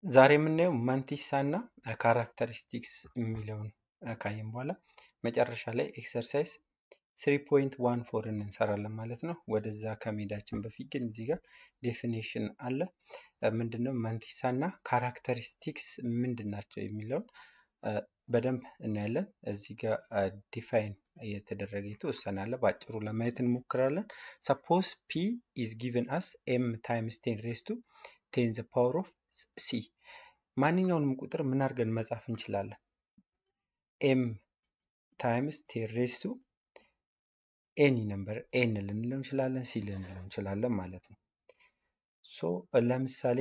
ዛሬ የምናየው መንቲሳ እና ካራክተሪስቲክስ የሚለውን ካየን በኋላ መጨረሻ ላይ ኤክሰርሳይዝ ስሪ ፖይንት ዋን ፎርን እንሰራለን ማለት ነው። ወደዛ ከመሄዳችን በፊት ግን እዚህ ጋር ዴፊኒሽን አለ። ምንድነው መንቲሳ እና ካራክተሪስቲክስ ምንድን ናቸው የሚለውን በደንብ እናያለን። እዚህ ጋር ዲፋይን እየተደረገ የተወሰነ አለ። በአጭሩ ለማየት እንሞክራለን። ሰፖዝ ፒ ኢዝ ጊቨን አስ ኤም ታይምስ ቴን ሬስ ቱ ቴን ዘ ፓወር ኦፍ ሲ ማንኛውንም ቁጥር ምን አድርገን መጻፍ እንችላለን? ኤም ታይምስ ቴን ሬስ ቱ ኤኒ ነምበር ኤን ልንለው እንችላለን፣ ሲ ልንለው እንችላለን ማለት ነው። ሶ ለምሳሌ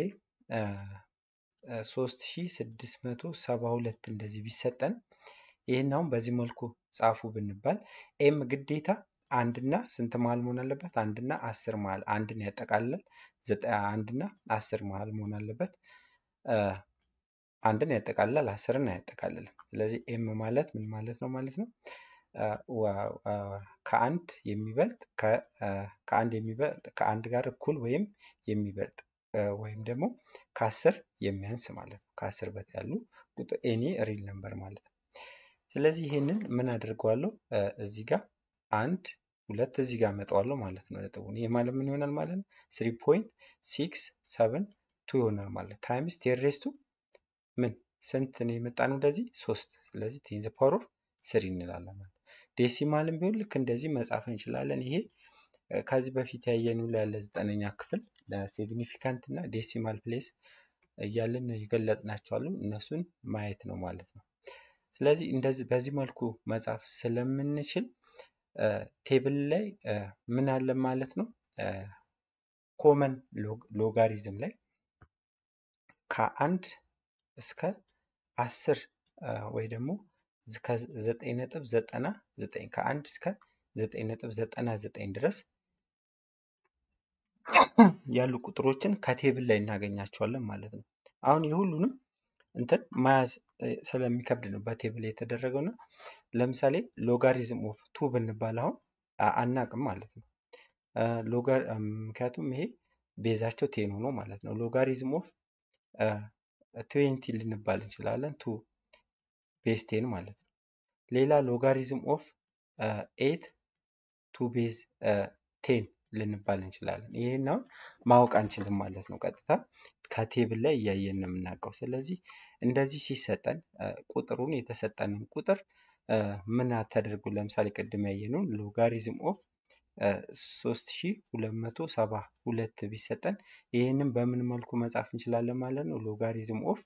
ሶስት ሺ ስድስት መቶ ሰባ ሁለት እንደዚህ ቢሰጠን ይህን አሁን በዚህ መልኩ ጻፉ ብንባል ኤም ግዴታ አንድና ስንት መሀል መሆን አለበት? አንድና አስር መሀል አንድን ያጠቃልላል። አንድና አስር መሀል መሆን አለበት። አንድን ያጠቃልላል፣ አስርን አያጠቃልልም። ስለዚህ ኤም ማለት ምን ማለት ነው ማለት ነው? ከአንድ የሚበልጥ ከአንድ የሚበልጥ ከአንድ ጋር እኩል ወይም የሚበልጥ ወይም ደግሞ ከአስር የሚያንስ ማለት ነው። ከአስር በታይ ያሉ ቁጥር ኤኒ ሪል ነምበር ማለት ነው። ስለዚህ ይሄንን ምን አድርገዋለሁ እዚህ ጋር አንድ ሁለት እዚህ ጋር መጠዋለሁ ማለት ነው ነጥቡን። ይሄ ማለት ምን ይሆናል ማለት ነው? ስሪ ፖይንት ሲክስ ሰቨን ቱ ይሆናል ማለት ታይምስ ቴን ሬዝ ቱ ምን ስንት ነው የመጣነው ወደዚህ ሶስት። ስለዚህ ቴን ዘ ፓወር ኦፍ ስሪ እንላለን ማለት ዴሲማልም ቢሆን ልክ እንደዚህ መጻፍ እንችላለን። ይሄ ከዚህ በፊት ያየነው ላይ ያለ ዘጠነኛ ክፍል ሲግኒፊካንት እና ዴሲማል ፕሌስ እያልን የገለጽናቸው አሉ። እነሱን ማየት ነው ማለት ነው። ስለዚህ እንደዚህ በዚህ መልኩ መጻፍ ስለምንችል ቴብል ላይ ምን አለ ማለት ነው ኮመን ሎጋሪዝም ላይ ከአንድ እስከ አስር ወይ ደግሞ ከዘጠኝ ነጥብ ዘጠና ዘጠኝ ከአንድ እስከ ዘጠኝ ነጥብ ዘጠና ዘጠኝ ድረስ ያሉ ቁጥሮችን ከቴብል ላይ እናገኛቸዋለን ማለት ነው። አሁን የሁሉንም እንትን መያዝ ስለሚከብድ ነው በቴብል የተደረገው ነው። ለምሳሌ ሎጋሪዝም ኦፍ ቱ ብንባል አሁን አናቅም ማለት ነው። ሎጋር ምክንያቱም ይሄ ቤዛቸው ቴን ሆኖ ማለት ነው። ሎጋሪዝም ኦፍ ትዌንቲ ልንባል እንችላለን ቱ ቤዝ ቴን ማለት ነው። ሌላ ሎጋሪዝም ኦፍ ኤት ቱ ቤዝ ቴን ልንባል እንችላለን። ይህን አሁን ማወቅ አንችልም ማለት ነው። ቀጥታ ከቴብል ላይ እያየን ነው የምናውቀው። ስለዚህ እንደዚህ ሲሰጠን ቁጥሩን የተሰጠንን ቁጥር ምን ተደርጎ ለምሳሌ ቅድም ያየነውን ሎጋሪዝም ኦፍ ሶስት ሺ ሁለት መቶ ሰባ ሁለት ቢሰጠን ይህንን በምን መልኩ መጻፍ እንችላለን ማለት ነው። ሎጋሪዝም ኦፍ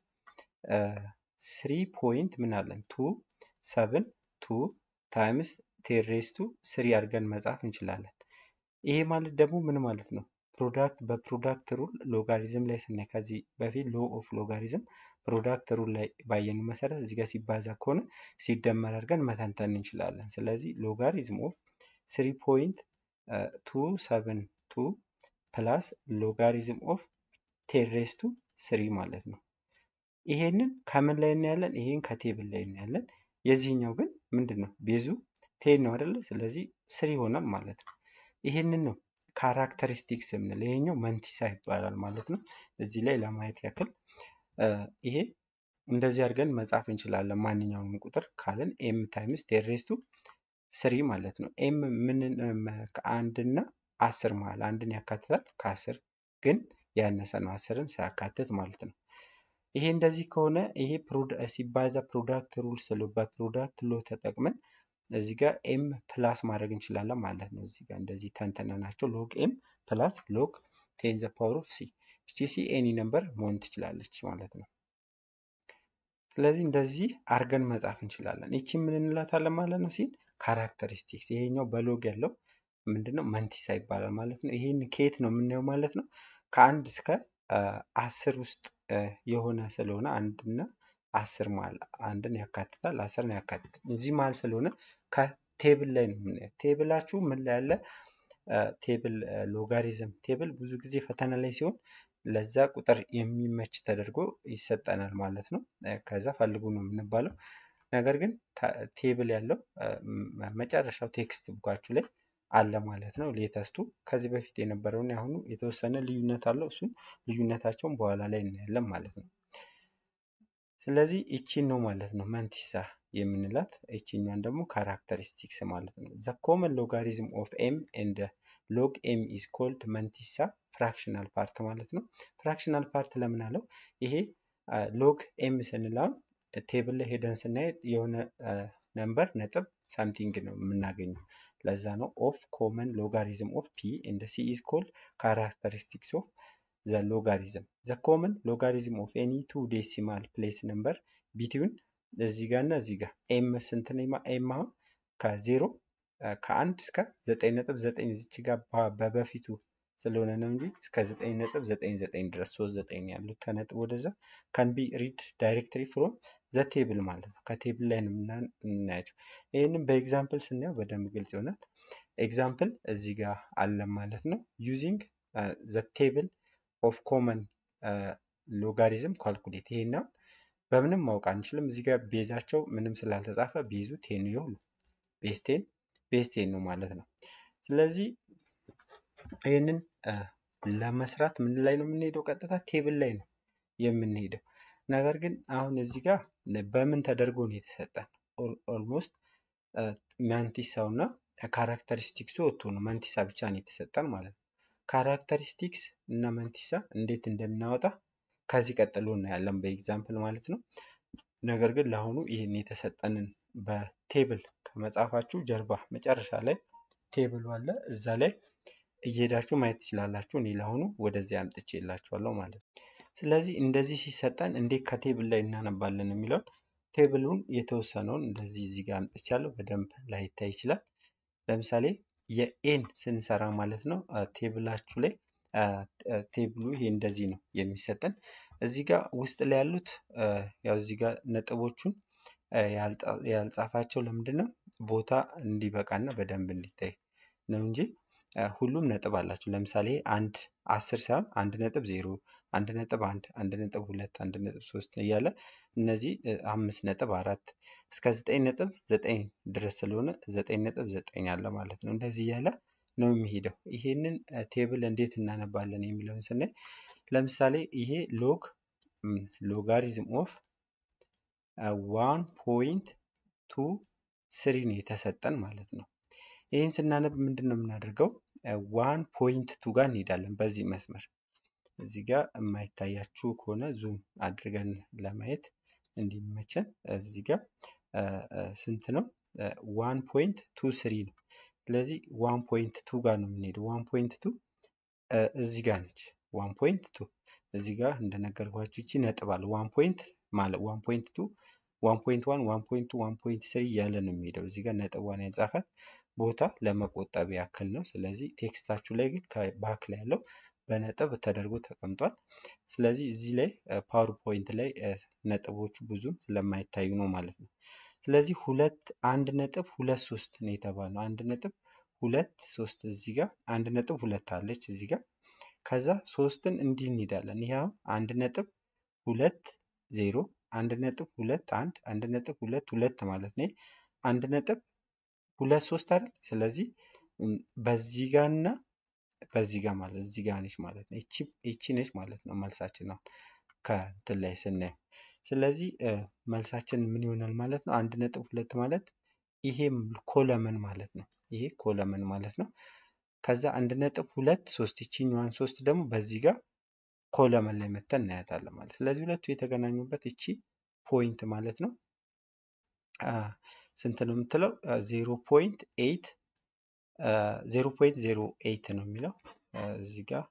ስሪ ፖይንት ምን አለን ቱ ሰብን ቱ ታይምስ ቴሬስቱ ስሪ አድርገን መጻፍ እንችላለን። ይሄ ማለት ደግሞ ምን ማለት ነው? ፕሮዳክት በፕሮዳክት ሩል ሎጋሪዝም ላይ ስናይ ከዚህ በፊት ሎ ኦፍ ሎጋሪዝም ፕሮዳክት ሩል ላይ ባየኑ መሰረት እዚህ ጋር ሲባዛ ከሆነ ሲደመር አድርገን መተንተን እንችላለን። ስለዚህ ሎጋሪዝም ኦፍ ስሪ ፖይንት ቱ ሰብን ቱ ፕላስ ሎጋሪዝም ኦፍ ቴሬስቱ ስሪ ማለት ነው። ይሄንን ከምን ላይ እናያለን? ይሄን ከቴብል ላይ እናያለን። የዚህኛው ግን ምንድን ነው? ቤዙ ቴን ነው አይደለ? ስለዚህ ስሪ ይሆናል ማለት ነው። ይሄንን ነው ካራክተሪስቲክስ የምንለው። ይሄኛው መንቲሳ ይባላል ማለት ነው። እዚህ ላይ ለማየት ያክል ይሄ እንደዚህ አድርገን መጻፍ እንችላለን። ማንኛውንም ቁጥር ካለን ኤም ታይምስ ቴሬስቱ ስሪ ማለት ነው። ኤም ምን ከአንድና አስር መሀል አንድን ያካትታል። ከአስር ግን ያነሰ ነው፣ አስርን ሳያካትት ማለት ነው። ይሄ እንደዚህ ከሆነ ይሄ ሲባዛ ፕሮዳክት ሩል ስለ በፕሮዳክት ሎ ተጠቅመን እዚህ ጋር ኤም ፕላስ ማድረግ እንችላለን ማለት ነው። እዚህ ጋር እንደዚህ ተንተነናቸው ሎግ ኤም ፕላስ ሎግ ቴን ዘ ፓወር ኦፍ ሲ እቺ ሲ ኤኒ ነምበር መሆን ትችላለች ማለት ነው። ስለዚህ እንደዚህ አርገን መጻፍ እንችላለን። ይቺ ምን እንላታለን ማለት ነው ሲል ካራክተሪስቲክስ። ይሄኛው በሎግ ያለው ምንድነው መንቲሳ ይባላል ማለት ነው። ይሄን ከየት ነው የምናየው ማለት ነው? ከአንድ እስከ አስር ውስጥ የሆነ ስለሆነ አንድና አስር መሀል አንድን ያካትታል፣ አስርን ያካትታል። እዚህ መሀል ስለሆነ ከቴብል ላይ ነው የምናየው። ቴብላችሁ ምን ላይ ያለ ቴብል ሎጋሪዝም ቴብል ብዙ ጊዜ ፈተና ላይ ሲሆን ለዛ ቁጥር የሚመች ተደርጎ ይሰጠናል ማለት ነው። ከዛ ፈልጉ ነው የምንባለው። ነገር ግን ቴብል ያለው መጨረሻው ቴክስት ቡካችሁ ላይ አለ ማለት ነው። ሌተስቱ ከዚህ በፊት የነበረውን ያሁኑ የተወሰነ ልዩነት አለው። እሱም ልዩነታቸውን በኋላ ላይ እናያለን ማለት ነው። ስለዚህ ይቺን ነው ማለት ነው መንቲሳ የምንላት። ይቺኛን ደግሞ ካራክተሪስቲክስ ማለት ነው። ዘ ኮመን ሎጋሪዝም ኦፍ ኤም ኤንድ ሎግ ኤም ኢዝ ኮልድ መንቲሳ ፍራክሽናል ፓርት ማለት ነው። ፍራክሽናል ፓርት ለምን አለው? ይሄ ሎግ ኤም ስንላም ቴብል ላይ ሄደን ስናይ የሆነ ነምበር ነጥብ ሳምቲንግ ነው የምናገኘው። ለዛ ነው ኦፍ ኮመን ሎጋሪዝም ኦፍ ፒ ኤንድ ሲ ኢዝ ኮልድ ካራክተሪስቲክስ ኦፍ ዘ ሎጋሪዝም ዘ ኮመን ሎጋሪዝም ኦፍ ኤኒ ቱ ዴሲማል ፕሌስ ነምበር ቢትዊን እዚህ ጋር እና እዚህ ጋር ኤም ስንት ነው? ኤም አሁን ከዜሮ ከአንድ እስከ ዘጠኝ ነጥብ ዘጠኝ እዚች ጋር በበፊቱ ስለሆነ ነው እንጂ እስከ ዘጠኝ ነጥብ ዘጠኝ ዘጠኝ ድረስ ሶስት ዘጠኝ ያሉት ከነጥብ ወደዛ ካን ቢ ሪድ ዳይሬክትሪ ፍሮም ዘ ቴብል ማለት ነው። ከቴብል ላይ ነው የምናያቸው። ይህንም በኤግዛምፕል ስናየው በደንብ ግልጽ ይሆናል። ኤግዛምፕል እዚህ ጋር አለ ማለት ነው። ዩዚንግ ዘ ቴብል ኦፍ ኮመን ሎጋሪዝም ካልኩሌት ይሄና በምንም ማወቅ አንችልም። እዚህ ጋር ቤዛቸው ምንም ስላልተጻፈ ቤዙ ቴን ይሁሉ ቤዝ ቴን ቤዝ ቴን ነው ማለት ነው። ስለዚህ ይህንን ለመስራት ምን ላይ ነው የምንሄደው? ቀጥታ ቴብል ላይ ነው የምንሄደው። ነገር ግን አሁን እዚህ ጋር በምን ተደርጎ ነው የተሰጠን? ኦልሞስት ማንቲሳው እና ካራክተሪስቲክሱ ወጥቶ ነው መንቲሳ ብቻ ነው የተሰጠን ማለት ነው። ካራክተሪስቲክስ እና መንቲሳ እንዴት እንደምናወጣ ከዚህ ቀጥሎ እናያለን በኤግዛምፕል ማለት ነው። ነገር ግን ለአሁኑ ይህን የተሰጠንን በቴብል ከመጻፋችሁ ጀርባ መጨረሻ ላይ ቴብሉ አለ እዛ ላይ እየሄዳችሁ ማየት ትችላላችሁ። እኔ ለአሁኑ ወደዚህ አምጥቼ የላችኋለሁ ማለት ነው። ስለዚህ እንደዚህ ሲሰጠን እንዴት ከቴብል ላይ እናነባለን የሚለውን ቴብሉን የተወሰነውን እንደዚህ እዚህ ጋር አምጥቻለሁ። በደንብ ላይታይ ይችላል። ለምሳሌ የኤን ስንሰራ ማለት ነው ቴብላችሁ ላይ ቴብሉ ይሄ እንደዚህ ነው የሚሰጠን። እዚህ ጋር ውስጥ ላይ ያሉት ያው እዚህ ጋር ነጥቦቹን ያልጻፋቸው ለምንድን ነው ቦታ እንዲበቃና በደንብ እንዲታይ ነው እንጂ ሁሉም ነጥብ አላቸው። ለምሳሌ አንድ አስር ሳይሆን አንድ ነጥብ ዜሮ፣ አንድ ነጥብ አንድ፣ አንድ ነጥብ ሁለት፣ አንድ ነጥብ ሶስት እያለ እነዚህ አምስት ነጥብ አራት እስከ ዘጠኝ ነጥብ ዘጠኝ ድረስ ስለሆነ ዘጠኝ ነጥብ ዘጠኝ አለ ማለት ነው። እንደዚህ እያለ ነው የሚሄደው። ይሄንን ቴብል እንዴት እናነባለን የሚለውን ስናይ ለምሳሌ ይሄ ሎግ ሎጋሪዝም ኦፍ ዋን ፖይንት ቱ ስሪ ነው የተሰጠን ማለት ነው። ይህን ስናነብ ምንድን ነው የምናደርገው? ዋን ፖይንት ቱ ጋር እንሄዳለን። በዚህ መስመር እዚህ ጋር የማይታያችሁ ከሆነ ዙም አድርገን ለማየት እንዲመቸን እዚህ ጋር ስንት ነው? ዋን ፖይንት ቱ ስሪ ነው። ስለዚህ ዋን ፖይንት ቱ ጋር ነው የምንሄደው። ዋን ፖይንት ቱ እዚህ ጋር ነች። ዋን ፖይንት ቱ እዚህ ጋር እንደነገርኳችሁ ይቺ ነጥብ አለ። ዋን ፖይንት ማለት ዋን ፖይንት ቱ ዋን ፖይንት ዋን ዋን ፖይንት ቱ ዋን ፖይንት ስሪ እያለ ነው የሚሄደው። እዚህ ጋር ነጥቧን ያልጻፋት ቦታ ለመቆጠብ ያክል ነው። ስለዚህ ቴክስታችሁ ላይ ግን ከባክ ላይ ያለው በነጥብ ተደርጎ ተቀምጧል። ስለዚህ እዚህ ላይ ፓወር ፖይንት ላይ ነጥቦቹ ብዙም ስለማይታዩ ነው ማለት ነው። ስለዚህ ሁለት አንድ ነጥብ ሁለት ሶስት ነው የተባለው። አንድ ነጥብ ሁለት ሶስት እዚህ ጋር አንድ ነጥብ ሁለት አለች እዚህ ጋር ከዛ ሶስትን እንዲህ እንሄዳለን። ይህ አሁን አንድ ነጥብ ሁለት ዜሮ አንድ ነጥብ ሁለት አንድ አንድ ነጥብ ሁለት ሁለት ማለት ነው። አንድ ነጥብ ሁለት ሶስት አይደል? ስለዚህ በዚህ ጋር እና በዚህ ጋር ማለት እዚህ ጋር ነች ማለት ነው። እቺ እቺ ነች ማለት ነው መልሳችን ነው ከእንትን ላይ ስናየው። ስለዚህ መልሳችን ምን ይሆናል ማለት ነው? አንድ ነጥብ ሁለት ማለት ይሄ ኮለመን ማለት ነው። ይሄ ኮለመን ማለት ነው። ከዛ አንድ ነጥብ ሁለት ሶስት ይቺኛዋን ሶስት ደግሞ በዚህ ጋር ኮለመን ላይ መተን እናያታለን ማለት ስለዚህ ሁለቱ የተገናኙበት እቺ ፖይንት ማለት ነው። ስንት ነው የምትለው? ዜሮ ፖይንት ኤይት ዜሮ ፖይንት ዜሮ ኤይት ነው የሚለው እዚህ ጋር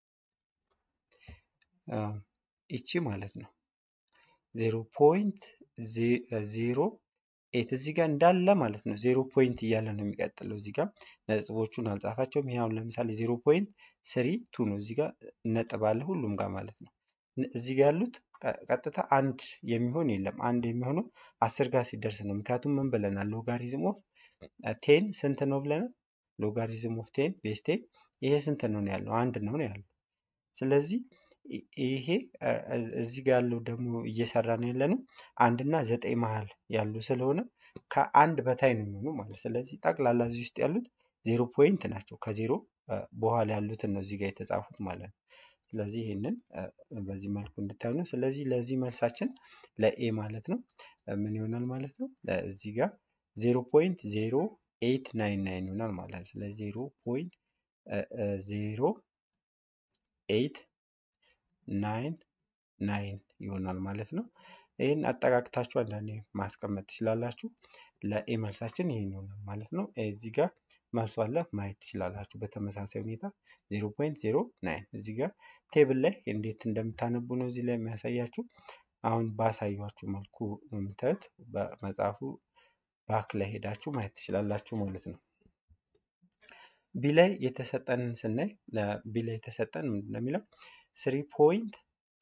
እቺ ማለት ነው። ዜሮ ፖይንት ዜሮ ኤት እዚህ ጋር እንዳለ ማለት ነው። ዜሮ ፖይንት እያለ ነው የሚቀጥለው። እዚህ ጋር ነጥቦቹን አልጻፋቸውም። ይሄ አሁን ለምሳሌ ዜሮ ፖይንት ስሪ ቱ ነው። እዚህ ጋር ነጥብ አለ ሁሉም ጋር ማለት ነው። እዚህ ጋር ያሉት ቀጥታ አንድ የሚሆን የለም። አንድ የሚሆነው አስር ጋር ሲደርስ ነው። ምክንያቱም ምን ብለናል? ሎጋሪዝም ኦፍ ቴን ስንት ነው ብለናል? ሎጋሪዝም ኦፍ ቴን ቤስ ቴን ይሄ ስንት ነው ነው ያለው? አንድ ነው ነው ያለው። ስለዚህ ይሄ እዚህ ጋር ያለው ደግሞ እየሰራ ነው ያለ ነው አንድና ዘጠኝ መሀል ያሉ ስለሆነ ከአንድ በታይ ነው የሚሆኑ ማለት ስለዚህ ጠቅላላ እዚህ ውስጥ ያሉት ዜሮ ፖይንት ናቸው። ከዜሮ በኋላ ያሉትን ነው እዚህ ጋር የተጻፉት ማለት ነው። ስለዚህ ይህንን በዚህ መልኩ እንድታዩ ነው። ስለዚህ ለዚህ መልሳችን ለኤ ማለት ነው ምን ይሆናል ማለት ነው እዚህ ጋር ዜሮ ፖይንት ዜሮ ኤይት ናይን ናይን ይሆናል ማለት ነው። ስለዚህ ዜሮ ፖይንት ዜሮ ኤይት ናይን ናይን ይሆናል ማለት ነው። ይህን አጠቃቅታችሁ አንዳንዴ ማስቀመጥ ትችላላችሁ። ለኤ መልሳችን ይህን ይሆናል ማለት ነው። እዚህ ጋር መልሱ አለ ማየት ትችላላችሁ። በተመሳሳይ ሁኔታ ዜሮ ፖይንት ዜሮ ናይን እዚህ ጋር ቴብል ላይ እንዴት እንደምታነቡ ነው እዚህ ላይ የሚያሳያችሁ። አሁን ባሳያችሁ መልኩ ነው የምታዩት። በመጽሐፉ ባክ ላይ ሄዳችሁ ማየት ትችላላችሁ ማለት ነው። ቢ ላይ የተሰጠንን ስናይ ቢ ላይ የተሰጠን ምንድን ነው የሚለው ስሪ ፖይንት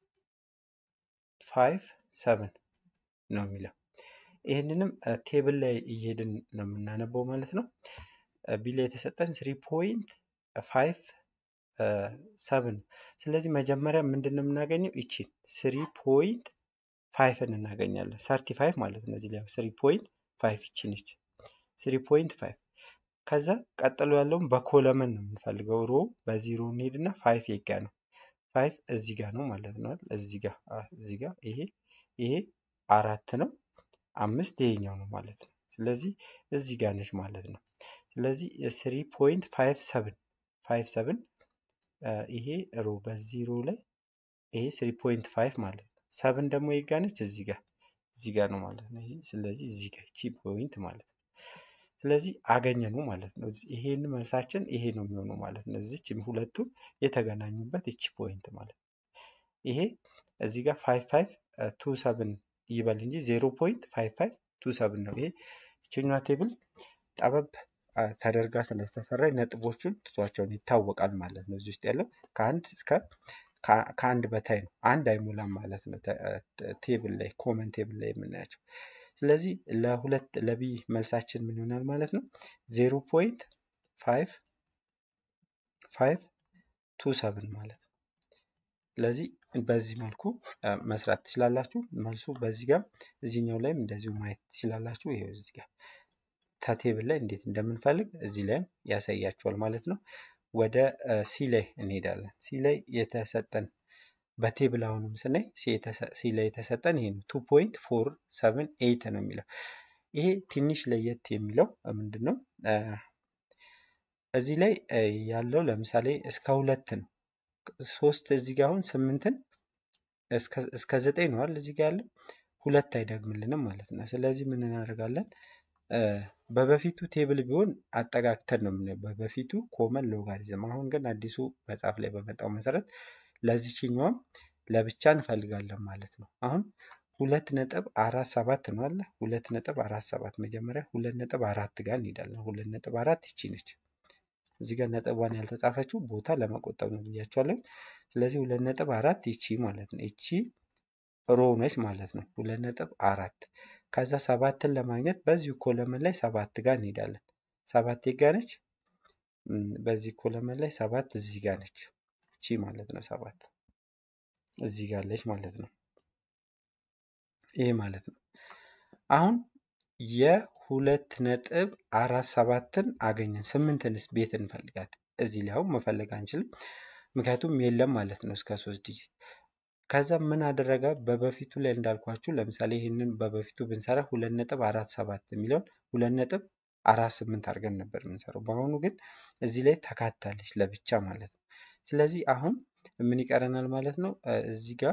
ፋይቭ ሰቨን ነው የሚለው። ይህንንም ቴብል ላይ እየሄድን ነው የምናነበው ማለት ነው። ቢ ላይ የተሰጠን ስሪ ፖይንት ፋይቭ ሰቨን ነው። ስለዚህ መጀመሪያ ምንድን ነው የምናገኘው? ይቺን ስሪ ፖይንት ፋይቭን እናገኛለን። ሰርቲ ፋይቭ ማለት ነው። እዚህ ላይ ስሪ ፖይንት ፋይቭ ይቺ ነች። ስሪ ፖይንት ፋይቭ ከዛ ቀጥሎ ያለውን በኮለመን ነው የምንፈልገው። ሮ በዚሮ እንሄድና ፋይቭ የጋ ነው ፋይቭ እዚህ ጋር ነው ማለት ነው። እዚህ ጋር እዚህ ጋር ይሄ ይሄ አራት ነው። አምስት ይሄኛው ነው ማለት ነው። ስለዚህ እዚህ ጋር ነች ማለት ነው። ስለዚህ ስሪ ፖይንት ፋይቭ ሰብን ፋይቭ ሰብን ይሄ ሮ በዚህ ሮ ላይ ይሄ ስሪ ፖይንት ፋይቭ ማለት ነው። ሰብን ደግሞ የጋ ነች እዚህ ጋር እዚህ ጋር ነው ማለት ነው። ይሄ ስለዚህ እዚህ ጋር ቺ ፖይንት ማለት ነው። ስለዚህ አገኘ ነው ማለት ነው። ይሄን መልሳችን ይሄ ነው የሚሆነው ማለት ነው። እዚች ሁለቱ የተገናኙበት ይቺ ፖይንት ማለት ነው። ይሄ እዚህ ጋር ፋይቭ ፋይቭ ቱ ሰብን ይበል እንጂ ዜሮ ፖይንት ፋይቭ ፋይቭ ቱ ሰብን ነው። ይሄ ይችኛዋ ቴብል ጠበብ ተደርጋ ስለተሰራ ነጥቦቹን ትቷቸውን ይታወቃል ማለት ነው። እዚህ ውስጥ ያለው ከአንድ እስከ ከአንድ በታይ ነው። አንድ አይሞላም ማለት ነው። ቴብል ላይ ኮመን ቴብል ላይ የምናያቸው ስለዚህ ለሁለት ለቢ መልሳችን ምን ይሆናል ማለት ነው? ዜሮ ፖይንት ፋይቭ ፋይቭ ቱ ሰብን ማለት ነው። ስለዚህ በዚህ መልኩ መስራት ትችላላችሁ። መልሱ በዚህ ጋር እዚህኛው ላይም እንደዚሁ ማየት ትችላላችሁ። ይሄው እዚህ ጋር ከቴብል ላይ እንዴት እንደምንፈልግ እዚህ ላይም ያሳያችኋል ማለት ነው። ወደ ሲ ላይ እንሄዳለን። ሲ ላይ የተሰጠን በቴብል አሁንም ስናይ ሲ ላይ የተሰጠን ይሄ ነው። ቱ ፖይንት ፎር ሰቨን ኤይት ነው የሚለው። ይሄ ትንሽ ለየት የሚለው ምንድን ነው? እዚህ ላይ ያለው ለምሳሌ እስከ ሁለት ነው። ሶስት እዚህ ጋር አሁን ስምንትን እስከ ዘጠኝ ነዋል እዚህ ጋር ያለው ሁለት አይደግምልንም ማለት ነው። ስለዚህ ምን እናደርጋለን? በበፊቱ ቴብል ቢሆን አጠጋግተን ነው የምናየው። በበፊቱ ኮመን ሎጋሪዝም። አሁን ግን አዲሱ መጽሐፍ ላይ በመጣው መሰረት ለዚችኛዋም ለብቻ እንፈልጋለን ማለት ነው። አሁን ሁለት ነጥብ አራት ሰባት ነው አለ ሁለት ነጥብ አራት ሰባት መጀመሪያ ሁለት ነጥብ አራት ጋር እንሄዳለን። ሁለት ነጥብ አራት ይቺ ነች። እዚህ ጋር ነጥቧን ያልተጻፈችው ቦታ ለመቆጠብ ነው ብያቸዋለን። ስለዚህ ሁለት ነጥብ አራት ይቺ ማለት ነው። ይቺ ሮ ነች ማለት ነው። ሁለት ነጥብ አራት ከዛ ሰባትን ለማግኘት በዚሁ ኮለመን ላይ ሰባት ጋር እንሄዳለን። ሰባት ጋ ነች። በዚህ ኮለመን ላይ ሰባት እዚህ ጋር ነች። እቺ ማለት ነው ሰባት እዚህ ጋር አለች ማለት ነው። ይሄ ማለት ነው። አሁን የሁለት ነጥብ አራት ሰባትን አገኘን። ስምንትንስ ቤት እንፈልጋት። እዚህ ላይ አሁን መፈለግ አንችልም፣ ምክንያቱም የለም ማለት ነው እስከ ሶስት ዲጂት። ከዛ ምን አደረገ? በበፊቱ ላይ እንዳልኳችሁ ለምሳሌ ይህንን በበፊቱ ብንሰራ ሁለት ነጥብ አራት ሰባት የሚለውን ሁለት ነጥብ አራት ስምንት አድርገን ነበር የምንሰራው። በአሁኑ ግን እዚህ ላይ ተካታለች ለብቻ ማለት ነው። ስለዚህ አሁን ምን ይቀረናል ማለት ነው? እዚህ ጋር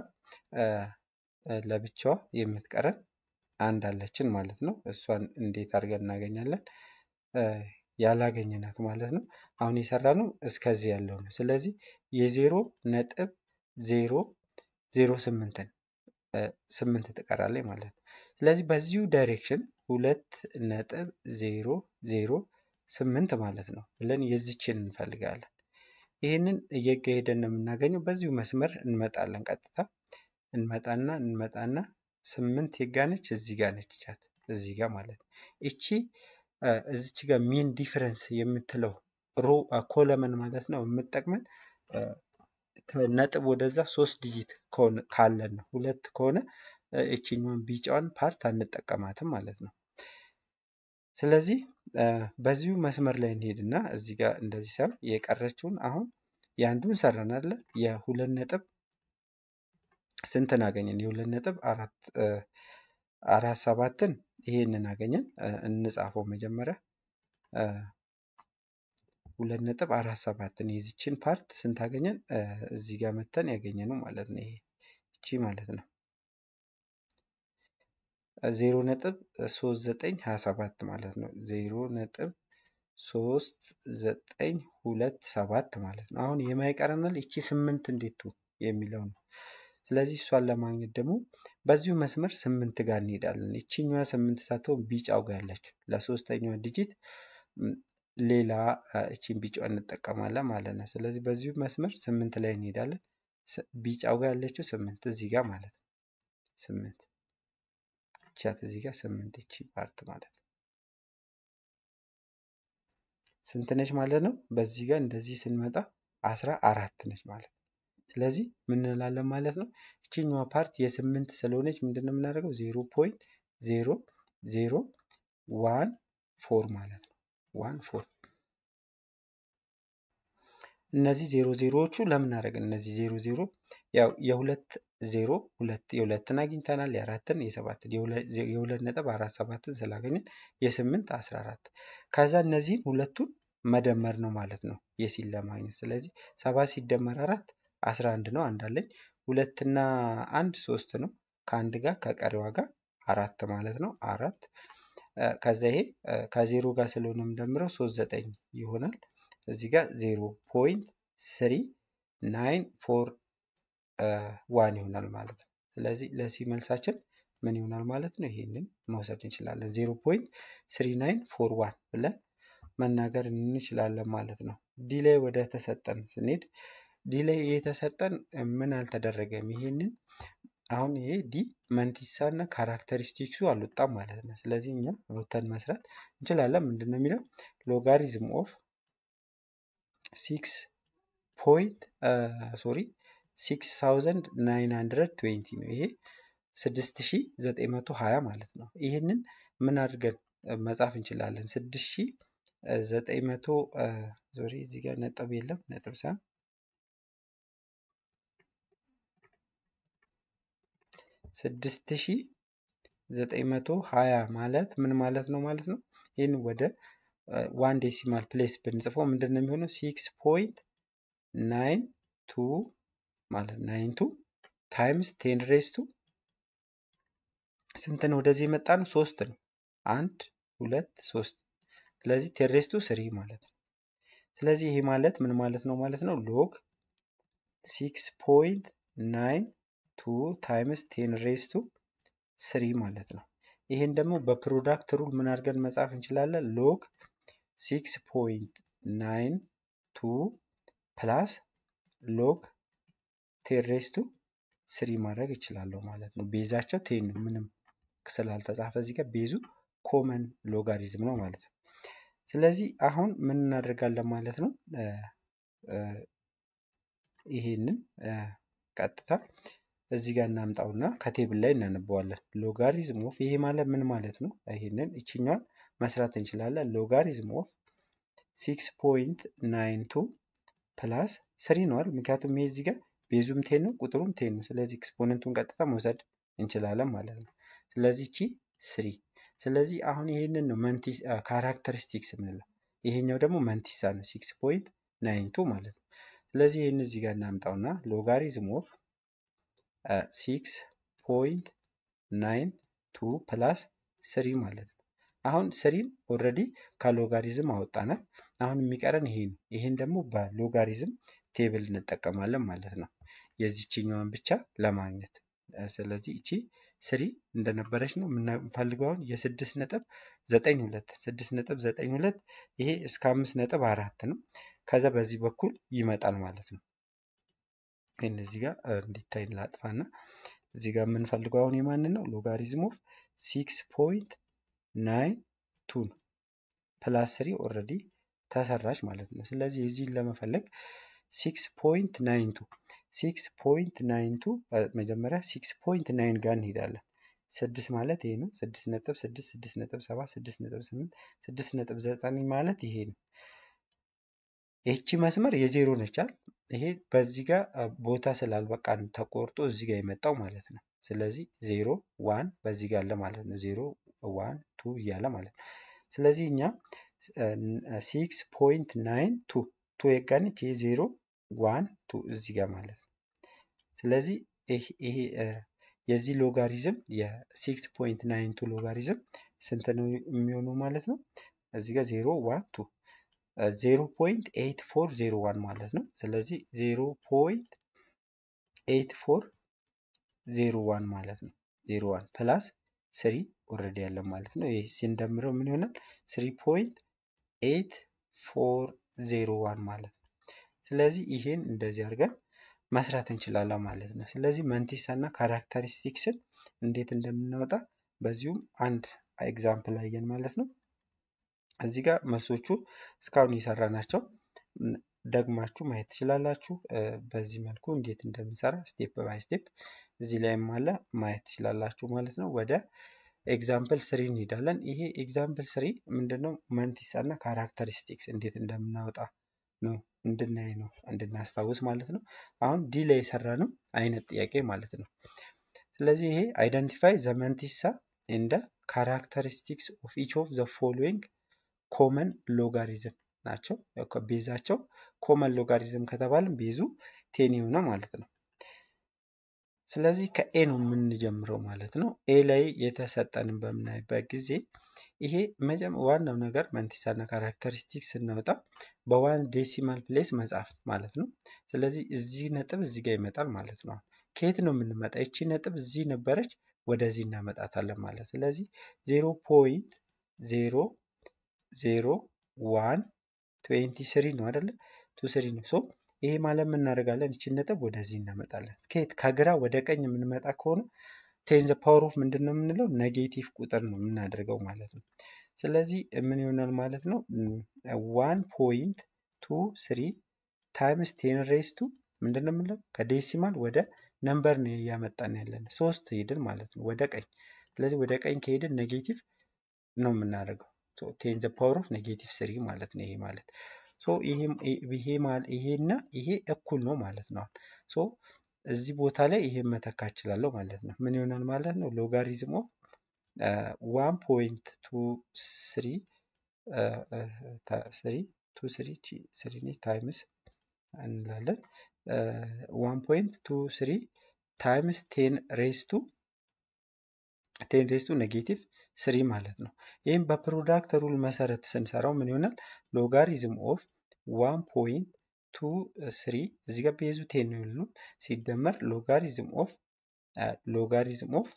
ለብቻዋ የምትቀረን አንድ አለችን ማለት ነው። እሷን እንዴት አድርገን እናገኛለን? ያላገኘናት ማለት ነው። አሁን የሰራ ነው እስከዚህ ያለው ነው። ስለዚህ የዜሮ ነጥብ ዜሮ ዜሮ ስምንትን ስምንት ትቀራለች ማለት ነው። ስለዚህ በዚሁ ዳይሬክሽን ሁለት ነጥብ ዜሮ ዜሮ ስምንት ማለት ነው ብለን የዚችን እንፈልጋለን። ይህንን እየሄደን ነው የምናገኘው። በዚሁ መስመር እንመጣለን። ቀጥታ እንመጣና እንመጣና ስምንት የጋነች እዚህ ጋር ነች ቻት እዚህ ጋር ማለት ነው። እቺ እዚች ጋር ሚን ዲፍረንስ የምትለው ሮ ኮለመን ማለት ነው የምጠቅመን ከነጥብ ወደዛ ሶስት ዲጂት ካለን ነው። ሁለት ከሆነ እችኛዋን ቢጫዋን ፓርት አንጠቀማትም ማለት ነው። ስለዚህ በዚሁ መስመር ላይ እንሄድና እዚህ ጋር እንደዚህ ሳይሆን የቀረችውን አሁን የአንዱን ሰራን አለ የሁለት ነጥብ ስንትን አገኘን? የሁለት ነጥብ አራት አራት ሰባትን ይሄንን አገኘን። እንጻፈው መጀመሪያ ሁለት ነጥብ አራት ሰባትን የዚችን ፓርት ስንት አገኘን? እዚህ ጋር መተን ያገኘ ነው ማለት ነው። ይሄ እቺ ማለት ነው ዜሮ ነጥብ ሶስት ዘጠኝ ሀያ ሰባት ማለት ነው። ዜሮ ነጥብ ሶስት ዘጠኝ ሁለት ሰባት ማለት ነው። አሁን የማይቀረናል ይቺ ስምንት እንዴት የሚለው ነው። ስለዚህ እሷን ለማግኘት ደግሞ በዚሁ መስመር ስምንት ጋር እንሄዳለን። ይችኛዋ ስምንት ሳትሆን ቢጫው ጋር ያለችው ለሶስተኛዋ ዲጂት ሌላ እቺን ቢጫ እንጠቀማለን ማለት ነው። ስለዚህ በዚሁ መስመር ስምንት ላይ እንሄዳለን። ቢጫው ጋር ያለችው ስምንት እዚህ ጋር ማለት ነው። ስምንት ቻት እዚህ ጋር ስምንት እቺ ፓርት ማለት ነው። ስንት ነች ማለት ነው? በዚህ ጋር እንደዚህ ስንመጣ አስራ አራት ነች ማለት ነው። ስለዚህ ምን እንላለን ማለት ነው? እቺኛዋ ፓርት የስምንት ስለሆነች ምንድን ነው የምናደርገው? ዜሮ ፖይንት ዜሮ ዜሮ ዋን ፎር ማለት ነው። ዋን ፎር እነዚህ ዜሮ ዜሮዎቹ ለምን አደረግን? እነዚህ ዜሮ ዜሮ ያው የሁለት ዜሮ ሁለት የሁለትን አግኝተናል፣ የአራትን የሰባትን የሁለት ነጥብ አራት ሰባትን ስላገኘን የስምንት አስራ አራት ከዛ እነዚህን ሁለቱን መደመር ነው ማለት ነው የሲን ለማግኘት። ስለዚህ ሰባት ሲደመር አራት አስራ አንድ ነው። አንድ አለኝ። ሁለትና አንድ ሶስት ነው። ከአንድ ጋር ከቀሪዋ ጋር አራት ማለት ነው። አራት ከዛ ይሄ ከዜሮ ጋር ስለሆነ የምደምረው ሶስት ዘጠኝ ይሆናል። እዚህ ጋር ዜሮ ፖይንት ስሪ ናይን ፎር ዋን ይሆናል ማለት ነው። ስለዚህ ለሲ መልሳችን ምን ይሆናል ማለት ነው? ይሄንን መውሰድ እንችላለን። ዜሮ ፖይንት ስሪ ናይን ፎር ዋን ብለን መናገር እንችላለን ማለት ነው። ዲ ላይ ወደ ተሰጠን ስንሄድ ዲ ላይ የተሰጠን ምን አልተደረገም። ይሄንን አሁን ይሄ ዲ መንቲሳ እና ካራክተሪስቲክሱ አልወጣም ማለት ነው። ስለዚህ እኛ ወተን መስራት እንችላለን። ምንድን ነው የሚለው ሎጋሪዝም ኦፍ ሲክስ ፖይንት ሶሪ ሲክስ ታውዘንድ ናይን ሀንድረድ ትዌንቲ ነው። ይሄ ስድስት ሺ ዘጠኝ መቶ ሀያ ማለት ነው። ይህንን ምን አድርገን መጻፍ እንችላለን? ስድስት ሺ ዘጠኝ መቶ ሶሪ እዚህ ጋር ነጥብ የለም ነጥብ ሳይሆን ስድስት ሺ ዘጠኝ መቶ ሀያ ማለት ምን ማለት ነው ማለት ነው? ይህን ወደ ዋን ዴሲማል ፕሌስ ብንጽፈው ምንድን ነው የሚሆነው? ሲክስ ፖይንት ናይን ቱ ማለት ናይን ቱ ታይምስ ቴን ሬስ ቱ ስንት ነው? ወደዚህ የመጣ ነው ሶስት ነው። አንድ ሁለት ሶስት። ስለዚህ ቴን ሬስ ቱ ስሪ ማለት ነው። ስለዚህ ይሄ ማለት ምን ማለት ነው ማለት ነው? ሎግ ሲክስ ፖይንት ናይን ቱ ታይምስ ቴን ሬስ ቱ ስሪ ማለት ነው። ይሄን ደግሞ በፕሮዳክት ሩል ምን አድርገን መጻፍ እንችላለን? ሎግ ሲክስ ፖይንት ናይን ቱ ፕላስ ሎግ ቴን ሬስ ቱ ስሪ ማድረግ እችላለሁ ማለት ነው። ቤዛቸው ቴን ነው። ምንም ስላልተጻፈ እዚህ ጋር ቤዙ ኮመን ሎጋሪዝም ነው ማለት ነው። ስለዚህ አሁን ምን እናደርጋለን ማለት ነው? ይሄንን ቀጥታ እዚህ ጋር እናምጣውና ከቴብል ላይ እናነበዋለን። ሎጋሪዝም ኦፍ ይሄ ማለት ምን ማለት ነው? ይሄንን ይችኛዋን መስራት እንችላለን። ሎጋሪዝም ኦፍ ሲክስ ፖይንት ናይን ቱ ፕላስ ስሪ ነዋል። ምክንያቱም ይሄ እዚህ ጋር ቤዙም ቴን ነው፣ ቁጥሩም ቴን ነው። ስለዚህ ኤክስፖነንቱን ቀጥታ መውሰድ እንችላለን ማለት ነው። ስለዚህ ቺ ስሪ። ስለዚህ አሁን ይሄንን ነው መንቲስ ካራክተሪስቲክስ የምንለው። ይሄኛው ደግሞ መንቲሳ ነው፣ ሲክስ ፖይንት ናይን ቱ ማለት ነው። ስለዚህ ይህን እዚህ ጋር እናምጣውና ሎጋሪዝም ኦፍ ሲክስ ፖይንት ናይን ቱ ፕላስ ስሪ ማለት ነው። አሁን ስሪን ኦልሬዲ ከሎጋሪዝም አወጣናል። አሁን የሚቀረን ይሄ ነው። ይሄን ደግሞ በሎጋሪዝም ቴብል እንጠቀማለን ማለት ነው የዚችኛዋን ብቻ ለማግኘት። ስለዚህ እቺ ስሪ እንደነበረች ነው የምንፈልገው አሁን የስድስት ነጥብ ዘጠኝ ሁለት ስድስት ነጥብ ዘጠኝ ሁለት ይሄ እስከ አምስት ነጥብ አራት ነው። ከዛ በዚህ በኩል ይመጣል ማለት ነው። ይህን እዚህ ጋር እንዲታይ ላጥፋና እዚህ ጋር የምንፈልገው አሁን የማንን ነው? ሎጋሪዝም ኦፍ ሲክስ ፖይንት ናይን ቱ ነው። ፕላስ ስሪ ኦልሬዲ ተሰራች ማለት ነው። ስለዚህ የዚህን ለመፈለግ ሲክስ ፖይንት ናይን ቱ ሲክስ ፖይንት ናይን ቱ መጀመሪያ ሲክስ ፖይንት ናይን ጋር እንሄዳለን። ስድስት ማለት ይሄ ነው። ስድስት ነጥብ ስድስት ስድስት ነጥብ ሰባት ስድስት ነጥብ ስምንት ስድስት ነጥብ ዘጠኝ ማለት ይሄ ነው። ይቺ መስመር የዜሮ ነቻል። ይሄ በዚህ ጋር ቦታ ስላልበቃን ተቆርጦ እዚህ ጋር የመጣው ማለት ነው። ስለዚህ ዜሮ ዋን በዚህ ጋር አለ ማለት ነው። ዜሮ ዋን ቱ እያለ ማለት ነው። ስለዚህ እኛ ሲክስ ፖይንት ናይን ቱ ቱ የጋነች ይሄ ዜሮ ዋን ቱ እዚህ ጋር ማለት ነው። ስለዚህ ይሄ የዚህ ሎጋሪዝም የሲክስ ፖይንት ናይን ቱ ሎጋሪዝም ስንት ነው የሚሆነው ማለት ነው? እዚህ ጋር ዜሮ ዋን ቱ ዜሮ ፖይንት ኤይት ፎር ዜሮ ዋን ማለት ነው። ስለዚህ ዜሮ ፖይንት ኤይት ፎር ዜሮ ዋን ማለት ነው። ዜሮ ዋን ፕላስ ስሪ ኦልሬዲ ያለ ማለት ነው። ይህ ሲንደምረው ምን ይሆናል? ስሪ ፖይንት ኤይት ፎር ዜሮ ዋን ማለት ነው። ስለዚህ ይሄን እንደዚህ አድርገን መስራት እንችላለን ማለት ነው። ስለዚህ መንቲሳ እና ካራክተሪስቲክስን እንዴት እንደምናወጣ በዚሁም አንድ ኤግዛምፕል አየን ማለት ነው። እዚህ ጋር መልሶቹ እስካሁን የሰራ ናቸው። ደግማችሁ ማየት ትችላላችሁ። በዚህ መልኩ እንዴት እንደምንሰራ ስቴፕ ባይ ስቴፕ እዚህ ላይም አለ ማየት ትችላላችሁ ማለት ነው። ወደ ኤግዛምፕል ስሪ እንሄዳለን። ይሄ ኤግዛምፕል ስሪ ምንድነው? መንቲሳ እና ካራክተሪስቲክስ እንዴት እንደምናወጣ ነው እንድናይ ነው እንድናስታውስ ማለት ነው። አሁን ዲ ላይ የሰራ ነው አይነት ጥያቄ ማለት ነው። ስለዚህ ይሄ አይደንቲፋይ ዘ መንቲሳ እንደ ካራክተሪስቲክስ ኦፍ ኢች ኦፍ ዘ ፎሎዊንግ ኮመን ሎጋሪዝም ናቸው። ቤዛቸው ኮመን ሎጋሪዝም ከተባለም ቤዙ ቴን የሆነ ማለት ነው። ስለዚህ ከኤ ነው የምንጀምረው ማለት ነው። ኤ ላይ የተሰጠንን በምናይበት ጊዜ ይሄ ዋናው ነገር መንቲሳና ካራክተሪስቲክስ ስናወጣ በዋን ዴሲማል ፕሌስ መጻፍ ማለት ነው። ስለዚህ እዚህ ነጥብ እዚህ ጋር ይመጣል ማለት ነው። ከየት ነው የምንመጣ? ይቺ ነጥብ እዚህ ነበረች፣ ወደዚህ እናመጣታለን ማለት ስለዚህ ዜሮ ፖይንት ዜሮ ዜሮ ዋን ትዌንቲ ስሪ ነው አይደለ? ቱ ስሪ ነው። ሶ ይሄ ማለት የምናደርጋለን ይችን ነጥብ ወደዚህ እናመጣለን። ከየት ከግራ ወደ ቀኝ የምንመጣ ከሆነ ቴን ዘ ፓወር ኦፍ ምንድን ነው የምንለው ኔጌቲቭ ቁጥር ነው የምናደርገው ማለት ነው። ስለዚህ ምን ይሆናል ማለት ነው? ዋን ፖይንት ቱ ስሪ ታይምስ ቴን ሬስ ቱ ምንድን ነው የምንለው ከዴሲማል ወደ ነምበር ነው እያመጣን ያለን ሶስት ሄድን ማለት ነው ወደ ቀኝ። ስለዚህ ወደ ቀኝ ከሄድን ኔጌቲቭ ነው የምናደርገው ቴን ዘ ፓወር ኦፍ ኔጌቲቭ ስሪ ማለት ነው። ይሄ ማለት ሶ ይሄና ይሄ እኩል ነው ማለት ነው። ሶ እዚህ ቦታ ላይ ይሄን መተካ እችላለሁ ማለት ነው። ምን ይሆናል ማለት ነው? ሎጋሪዝም ኦፍ ዋን ፖይንት ቱ ስሪ ስሪ ቱ ስሪ ስሪ ታይምስ እንላለን ዋን ፖይንት ቱ ስሪ ታይምስ ቴን ሬስቱ ቴን ሬስቱ ኔጌቲቭ ስሪ ማለት ነው። ይህም በፕሮዳክት ሩል መሰረት ስንሰራው ምን ይሆናል? ሎጋሪዝም ኦፍ ዋን ፖይንት ቱ ስሪ እዚህ ጋር ቤዙ ቴን ነው ያሉ ሲደመር ሎጋሪዝም ኦፍ ሎጋሪዝም ኦፍ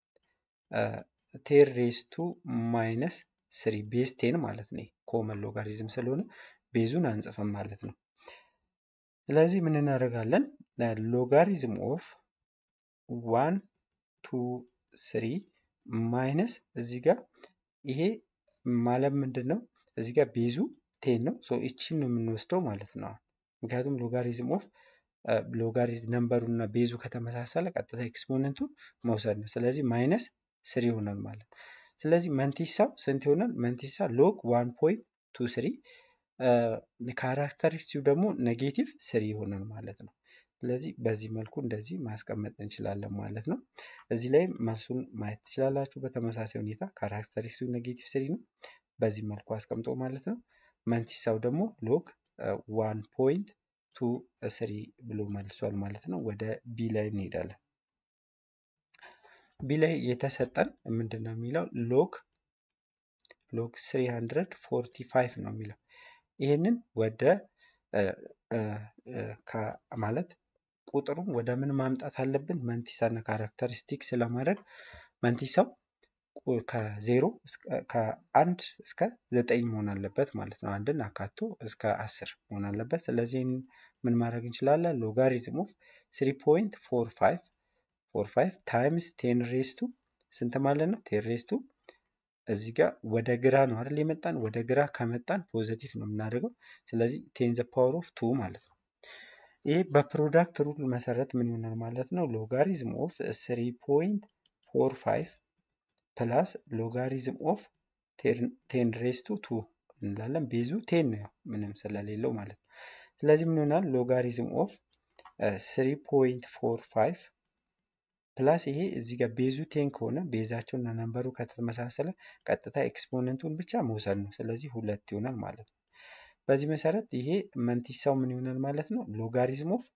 ቴን ሬስቱ ማይነስ ስሪ ቤዝ ቴን ማለት ነው። ኮመን ሎጋሪዝም ስለሆነ ቤዙን አንጽፍም ማለት ነው። ስለዚህ ምን እናደርጋለን? ሎጋሪዝም ኦፍ ዋን ቱ ስሪ ማይነስ እዚህ ጋር ይሄ ማለት ምንድን ነው? እዚህ ጋር ቤዙ ቴን ነው። ሶ ይቺን ነው የምንወስደው ማለት ነው። ምክንያቱም ሎጋሪዝም ኦፍ ሎጋሪዝም ነምበሩ እና ቤዙ ከተመሳሰለ ቀጥታ ኤክስፖነንቱን መውሰድ ነው። ስለዚህ ማይነስ ስሪ ይሆናል ማለት ነው። ስለዚህ መንቲሳው ስንት ይሆናል? መንቲሳ ሎግ ዋን ፖይንት ቱ ስሪ ካራክተሪስቲው ደግሞ ኔጌቲቭ ስሪ ይሆናል ማለት ነው። ስለዚህ በዚህ መልኩ እንደዚህ ማስቀመጥ እንችላለን ማለት ነው። እዚህ ላይ መልሱን ማየት ትችላላችሁ። በተመሳሳይ ሁኔታ ካራክተሪስቲው ኔጌቲቭ ስሪ ነው። በዚህ መልኩ አስቀምጦ ማለት ነው። መንቲሳው ደግሞ ሎግ ዋን ፖይንት ቱ ስሪ ብሎ መልሷል ማለት ነው። ወደ ቢ ላይ እንሄዳለን። ቢ ላይ የተሰጠን ምንድን ነው የሚለው ሎግ ሎግ 345 ነው የሚለው ይህንን ወደ ማለት ቁጥሩን ወደ ምን ማምጣት አለብን? መንቲሳ እና ካራክተሪስቲክስ ለማድረግ መንቲሳው ከዜሮ ከአንድ እስከ ዘጠኝ መሆን አለበት ማለት ነው። አንድን አካቶ እስከ አስር መሆን አለበት። ስለዚህ ምን ማድረግ እንችላለን? ሎጋሪዝም ኦፍ ስሪ ፖይንት ፎር ፋይቭ ፎር ፋይቭ ታይምስ ቴን ሬስቱ ስንት ማለት ነው? ቴን ሬስቱ እዚህ ጋር ወደ ግራ ነው አይደል የመጣን። ወደ ግራ ከመጣን ፖዘቲቭ ነው የምናደርገው። ስለዚህ ቴን ዘ ፓወር ኦፍ ቱ ማለት ነው። ይህ በፕሮዳክት ሩል መሰረት ምን ይሆናል ማለት ነው? ሎጋሪዝም ኦፍ ስሪ ፖይንት ፎር ፋይቭ ፕላስ ሎጋሪዝም ኦፍ ቴን ሬስቱ ቱ እንላለን። ቤዙ ቴን ነው ያው ምንም ስለሌለው ማለት ነው። ስለዚህ ምን ይሆናል? ሎጋሪዝም ኦፍ ስሪ ፖይንት ፎር ፋይቭ ፕላስ ይሄ እዚህ ጋር ቤዙ ቴን ከሆነ ቤዛቸው እና ነንበሩ ከተመሳሰለ ቀጥታ ኤክስፖነንቱን ብቻ መውሰድ ነው። ስለዚህ ሁለት ይሆናል ማለት ነው። በዚህ መሰረት ይሄ መንቲሳው ምን ይሆናል ማለት ነው? ሎጋሪዝም ኦፍ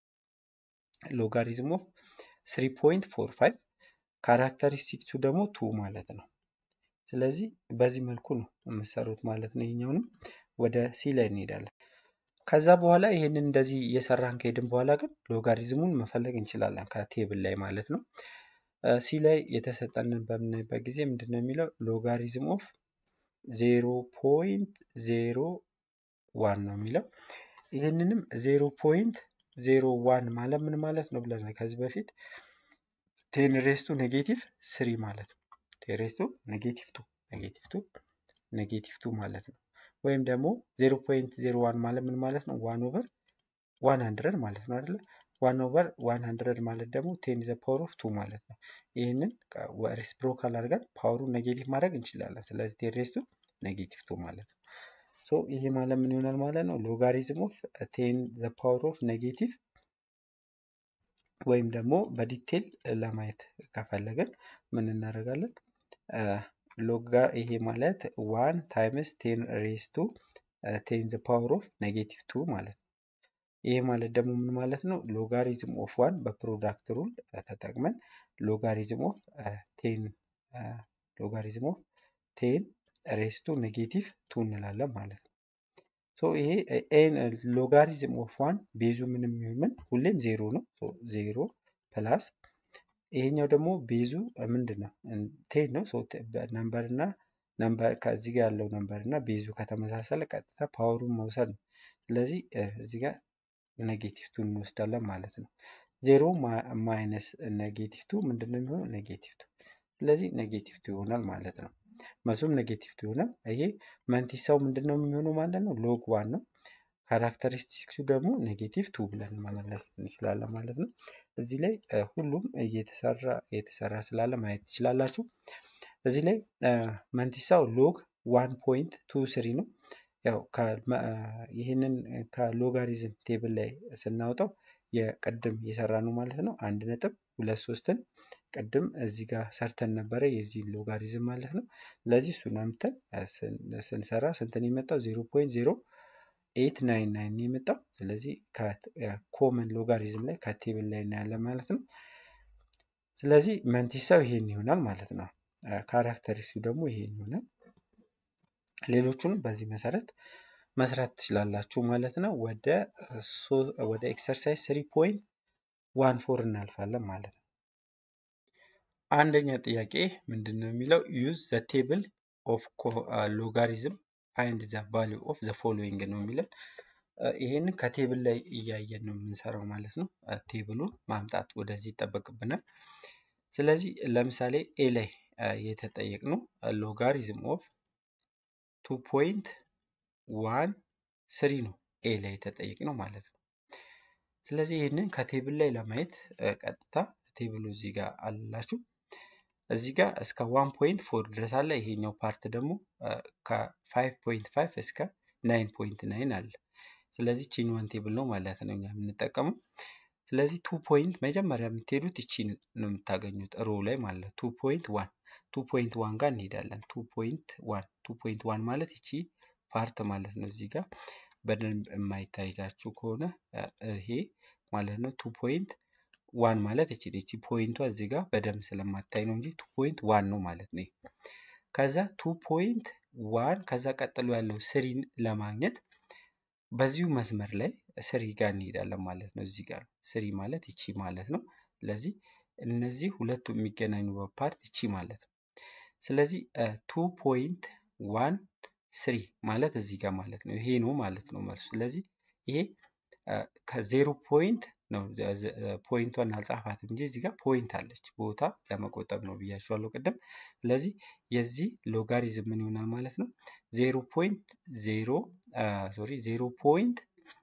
ሎጋሪዝም ኦፍ ስሪ ፖይንት ፎር ፋይቭ ካራክተሪስቲክሱ ደግሞ ቱ ማለት ነው። ስለዚህ በዚህ መልኩ ነው የምሰሩት ማለት ነው። ይሄኛውንም ወደ ሲ ላይ እንሄዳለን። ከዛ በኋላ ይህንን እንደዚህ እየሰራን ከሄድን በኋላ ግን ሎጋሪዝሙን መፈለግ እንችላለን ከቴብል ላይ ማለት ነው። ሲ ላይ የተሰጠንን በምናይበት ጊዜ ምንድን ነው የሚለው ሎጋሪዝም ኦፍ ዜሮ ፖይንት ዜሮ ዋን ነው የሚለው። ይህንንም ዜሮ ፖይንት ዜሮ ዋን ማለት ምን ማለት ነው ብለናል ከዚህ በፊት ቴን ሬስቱ ኔጌቲቭ ስሪ ማለት ነው። ቴን ሬስቱ ኔጌቲቭ ቱ ኔጌቲቭ ቱ ኔጌቲቭ ቱ ማለት ነው። ወይም ደግሞ ዜሮ ፖይንት ዜሮ ዋን ማለት ምን ማለት ነው? ዋን ኦቨር ዋን ሀንድረድ ማለት ነው አይደለ? ዋን ኦቨር ዋን ሀንድረድ ማለት ደግሞ ቴን ዘ ፓወር ኦፍ ቱ ማለት ነው። ይህንን ሬሲፕሮካል አድርገን ፓወሩን ኔጌቲቭ ማድረግ እንችላለን። ስለዚህ ቴን ሬስቱ ኔጌቲቭ ቱ ማለት ነው። ሶ ይሄ ማለት ምን ይሆናል ማለት ነው? ሎጋሪዝም ኦፍ ቴን ዘ ፓወር ኦፍ ኔጌቲቭ ወይም ደግሞ በዲቴል ለማየት ከፈለግን ምን እናደርጋለን? ሎጋ ይሄ ማለት ዋን ታይምስ ቴን ሬስ ቱ ቴን ዘ ፓወር ኦፍ ኔጌቲቭ ቱ ማለት ነው። ይሄ ማለት ደግሞ ምን ማለት ነው? ሎጋሪዝም ኦፍ ዋን በፕሮዳክት ሩል ተጠቅመን ሎጋሪዝም ኦፍ ቴን ሎጋሪዝም ኦፍ ቴን ሬስ ቱ ኔጌቲቭ ቱ እንላለን ማለት ነው። ሶ ይሄ ሎጋሪዝም ኦፍ ዋን ቤዙ ምንም ይሁን ምን ሁሌም ዜሮ ነው። ዜሮ ፕላስ ይሄኛው ደግሞ ቤዙ ምንድን ነው? ቴን ነው። ነምበር እና ነምበር ከዚህ ጋር ያለው ነምበር እና ቤዙ ከተመሳሰለ ቀጥታ ፓወሩን መውሰድ ነው። ስለዚህ እዚህ ጋር ኔጌቲቭ ቱ እንወስዳለን ማለት ነው። ዜሮ ማይነስ ኔጌቲቭ ቱ ምንድን ነው የሚሆነው? ኔጌቲቭ ቱ። ስለዚህ ኔጌቲቭ ቱ ይሆናል ማለት ነው። መልሱም ኔጌቲቭ ቱ ይሆናል። ይሄ መንቲሳው ምንድን ነው የሚሆነው ማለት ነው? ሎግ ዋን ነው። ካራክተሪስቲክሱ ደግሞ ኔጌቲቭ ቱ ብለን መመለስ እንችላለን ማለት ነው። እዚህ ላይ ሁሉም እየተሰራ የተሰራ ስላለ ማየት ትችላላችሁ። እዚህ ላይ መንቲሳው ሎግ ዋን ፖይንት ቱ ስሪ ነው። ያው ይህንን ከሎጋሪዝም ቴብል ላይ ስናወጣው የቅድም የሰራ ነው ማለት ነው። አንድ ነጥብ ሁለት ሶስትን ቅድም እዚህ ጋር ሰርተን ነበረ የዚህ ሎጋሪዝም ማለት ነው። ስለዚህ እሱን አምተን ስንሰራ ስንትን የመጣው ዜሮ ፖይንት ዜሮ ኤት ናይን ናይን የመጣው ስለዚህ ኮመን ሎጋሪዝም ላይ ከቴብል ላይ እናያለን ማለት ነው። ስለዚህ መንቲሳው ይሄን ይሆናል ማለት ነው። ካራክተሪስቲው ደግሞ ይሄን ይሆናል። ሌሎቹንም በዚህ መሰረት መስራት ትችላላችሁ ማለት ነው። ወደ ወደ ኤክሰርሳይዝ ስሪ ፖይንት ዋን ፎር እናልፋለን ማለት ነው። አንደኛ ጥያቄ ምንድን ነው የሚለው ዩዝ ዘ ቴብል ኦፍ ሎጋሪዝም ፋይንድ ዘ ቫሊዩ ኦፍ ዘ ፎሎዊንግ ነው የሚለን። ይሄንን ከቴብል ላይ እያየን ነው የምንሰራው ማለት ነው። ቴብሉን ማምጣት ወደዚህ ይጠበቅብናል። ስለዚህ ለምሳሌ ኤ ላይ የተጠየቅነው ሎጋሪዝም ኦፍ ቱ ፖይንት ዋን ስሪ ነው ኤ ላይ የተጠየቅነው ማለት ነው። ስለዚህ ይህንን ከቴብል ላይ ለማየት ቀጥታ ቴብሉ እዚህ ጋር አላችሁ። እዚህ ጋር እስከ ዋን ፖይንት ፎር ድረስ አለ። ይሄኛው ፓርት ደግሞ ከፋይቭ ፖይንት ፋይቭ እስከ ናይን ፖይንት ናይን አለ። ስለዚህ ቺን ዋን ቴብል ነው ማለት ነው እኛ የምንጠቀመው። ስለዚህ ቱ ፖይንት መጀመሪያ የምትሄዱት ይቺ ነው የምታገኙት ሮ ላይ ማለት ቱ ፖይንት ዋን ቱ ፖይንት ዋን ጋር እንሄዳለን። ቱ ፖይንት ዋን ቱ ፖይንት ዋን ማለት ይቺ ፓርት ማለት ነው። እዚህ ጋር በደንብ የማይታይታችሁ ከሆነ ይሄ ማለት ነው ቱ ፖይንት ዋን ማለት እቺ እቺ ፖይንቷ እዚህ ጋር በደንብ ስለማታይ ነው እንጂ ቱ ፖይንት ዋን ነው ማለት ነው። ከዛ ቱ ፖይንት ዋን ከዛ ቀጥሎ ያለው ስሪን ለማግኘት በዚሁ መስመር ላይ ስሪ ጋር እንሄዳለን ማለት ነው። እዚህ ጋር ስሪ ማለት ይቺ ማለት ነው። ስለዚህ እነዚህ ሁለቱ የሚገናኙበት ፓርት ይቺ ማለት ነው። ስለዚህ ቱ ፖይንት ዋን ስሪ ማለት እዚህ ጋር ማለት ነው። ይሄ ነው ማለት ነው መልሱ። ስለዚህ ይሄ ከዜሮ ፖይንት ነው ፖይንቷን አልጻፋትም እንጂ እዚህ ጋር ፖይንት አለች ቦታ ለመቆጠብ ነው ብያችኋለሁ ቅድም። ስለዚህ የዚህ ሎጋሪዝም ምን ይሆናል ማለት ነው ዜሮ ፖይንት ዜሮ ሶሪ ዜሮ ፖይንት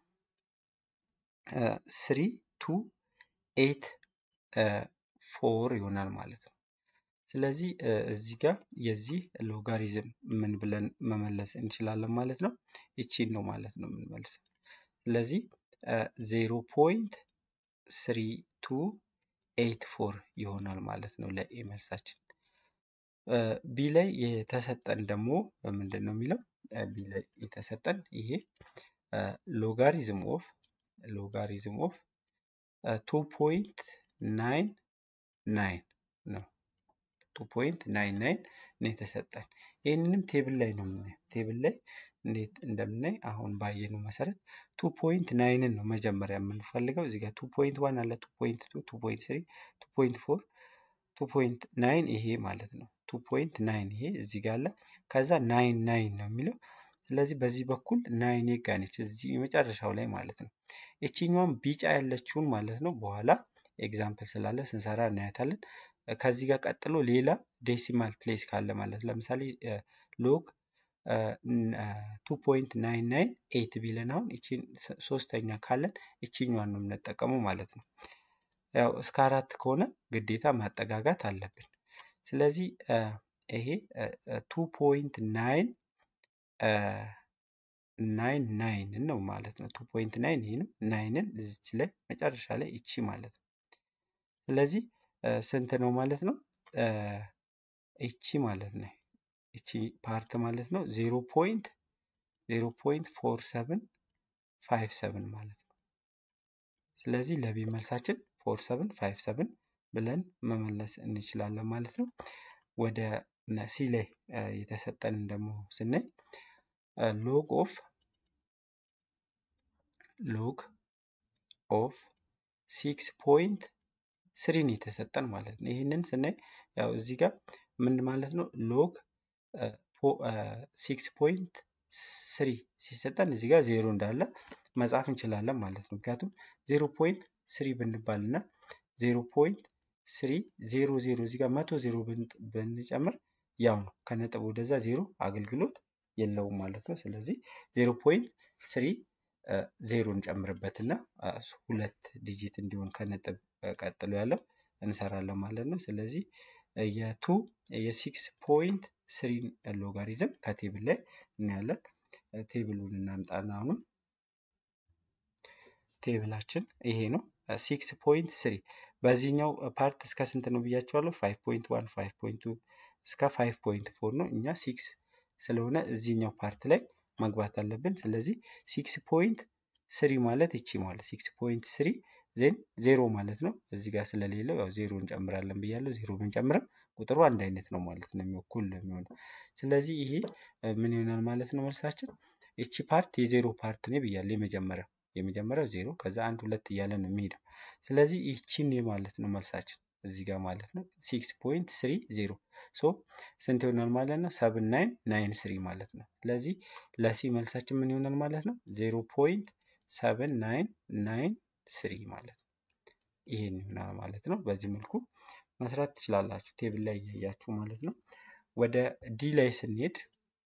ስሪ ቱ ኤት ፎር ይሆናል ማለት ነው። ስለዚህ እዚህ ጋር የዚህ ሎጋሪዝም ምን ብለን መመለስ እንችላለን ማለት ነው። ይቺን ነው ማለት ነው የምንመልሰው። ስለዚህ ዜሮ ፖይንት ስሪ ቱ ኤይት ፎር ይሆናል ማለት ነው ለኤ መልሳችን። ቢ ላይ የተሰጠን ደግሞ ምንድን ነው የሚለው ቢ ላይ የተሰጠን ይሄ ሎጋሪዝም ኦፍ ሎጋሪዝም ኦፍ ቱ ፖይንት ናይን ናይን ነው። ቱ ፖይንት ናይን ናይን ነው የተሰጠን። ይህንንም ቴብል ላይ ነው የምናየው። ቴብል ላይ እንዴት እንደምናይ አሁን ባየነው መሰረት ቱ ፖይንት ናይንን ነው መጀመሪያ የምንፈልገው። እዚህ ጋር ቱ ፖይንት ዋን አለ፣ ቱ ፖይንት ቱ፣ ቱ ፖይንት ስሪ፣ ቱ ፖይንት ፎር፣ ቱ ፖይንት ናይን ይሄ ማለት ነው። ቱ ፖይንት ናይን ይሄ እዚህ ጋር አለ። ከዛ ናይን ናይን ነው የሚለው ስለዚህ በዚህ በኩል ናይን ጋ ነች እዚህ የመጨረሻው ላይ ማለት ነው። ይችኛዋን ቢጫ ያለችውን ማለት ነው በኋላ ኤግዛምፕል ስላለ ስንሰራ እናያታለን። ከዚህ ጋር ቀጥሎ ሌላ ዴሲማል ፕሌስ ካለ ማለት ለምሳሌ ሎግ ቱ ፖይንት ናይን ናይን ኤይት ቢለን አሁን ይቺን ሶስተኛ ካለን ይችኛዋን ነው የምንጠቀመው ማለት ነው። ያው እስከ አራት ከሆነ ግዴታ ማጠጋጋት አለብን። ስለዚህ ይሄ ቱ ፖይንት ናይን ናይን ናይን ነው ማለት ነው። ቱ ፖይንት ናይን ይሄ ነው። ናይንን እዚች ላይ መጨረሻ ላይ ይቺ ማለት ነው። ስለዚህ ስንት ነው ማለት ነው? ይቺ ማለት ነው። ይቺ ፓርት ማለት ነው ዜሮ ፖይንት ዜሮ ፖይንት ፎር ሰቨን ፋይቭ ሰቨን ማለት ነው። ስለዚህ ለቢ መልሳችን ፎር ሰቨን ፋይቭ ሰቨን ብለን መመለስ እንችላለን ማለት ነው። ወደ ሲ ላይ የተሰጠንን ደግሞ ስናይ ሎግ ኦፍ ሎግ ኦፍ ሲክስ ፖይንት ስሪን የተሰጠን ማለት ነው። ይህንን ስናይ ያው እዚህ ጋር ምን ማለት ነው ሎግ ሲክስ ፖይንት ስሪ ሲሰጠን እዚህ ጋር ዜሮ እንዳለ መጻፍ እንችላለን ማለት ነው። ምክንያቱም ዜሮ ፖይንት ስሪ ብንባል እና ዜሮ ፖይንት ስሪ ዜሮ ዜሮ እዚህ ጋር መቶ ዜሮ ብንጨምር ያው ነው ከነጥብ ወደዛ ዜሮ አገልግሎት የለውም ማለት ነው። ስለዚህ ዜሮ ፖይንት ስሪ ዜሮ እንጨምርበትና ሁለት ዲጂት እንዲሆን ከነጥብ ቀጥሎ ያለው እንሰራለን ማለት ነው። ስለዚህ የቱ የሲክስ ፖይንት ስሪን ሎጋሪዝም ከቴብል ላይ እናያለን። ቴብሉን እናምጣና አሁንም ቴብላችን ይሄ ነው። ሲክስ ፖይንት ስሪ በዚህኛው ፓርት እስከ ስንት ነው ብያቸዋለሁ? ፋይቭ ፖይንት ዋን ፋይቭ ፖይንት ቱ እስከ ፋይቭ ፖይንት ፎር ነው። እኛ ሲክስ ስለሆነ እዚህኛው ፓርት ላይ መግባት አለብን። ስለዚህ ሲክስ ፖይንት ስሪ ማለት ይቺ ማለት ሲክስ ፖይንት ስሪ ዜን ዜሮ ማለት ነው። እዚህ ጋር ስለሌለው ያው ዜሮ እንጨምራለን ብያለሁ። ዜሮ ብንጨምርም ቁጥሩ አንድ አይነት ነው ማለት ነው፣ እኩል ነው የሚሆነው። ስለዚህ ይሄ ምን ይሆናል ማለት ነው መልሳችን። ይቺ ፓርት የዜሮ ፓርት ነው ብያለሁ። የመጀመሪያው የመጀመሪያው ዜሮ ከዛ አንድ ሁለት እያለ ነው የሚሄደው። ስለዚህ ይቺን ማለት ነው መልሳችን እዚህ ጋር ማለት ነው ሲክስ ፖይንት ስሪ ዜሮ ሶ ስንት ይሆናል ማለት ነው? ሰብን ናይን ናይን ስሪ ማለት ነው። ስለዚህ ለሲ መልሳችን ምን ይሆናል ማለት ነው? ዜሮ ፖይንት ሰብን ናይን ናይን ስሪ ማለት ነው። ይሄን ይሆናል ማለት ነው። በዚህ መልኩ መስራት ትችላላችሁ፣ ቴብል ላይ እያያችሁ ማለት ነው። ወደ ዲ ላይ ስንሄድ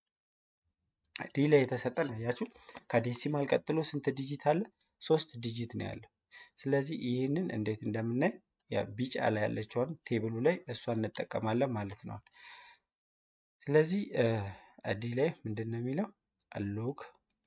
ዲ ላይ የተሰጠን አያችሁ፣ ከዴሲማል ቀጥሎ ስንት ዲጂት አለ? ሶስት ዲጂት ነው ያለው። ስለዚህ ይህንን እንዴት እንደምናይ ቢጫ ላይ ያለችውን ቴብሉ ላይ እሷን እንጠቀማለን ማለት ነው። ስለዚህ ዲ ላይ ምንድን ነው የሚለው ሎግ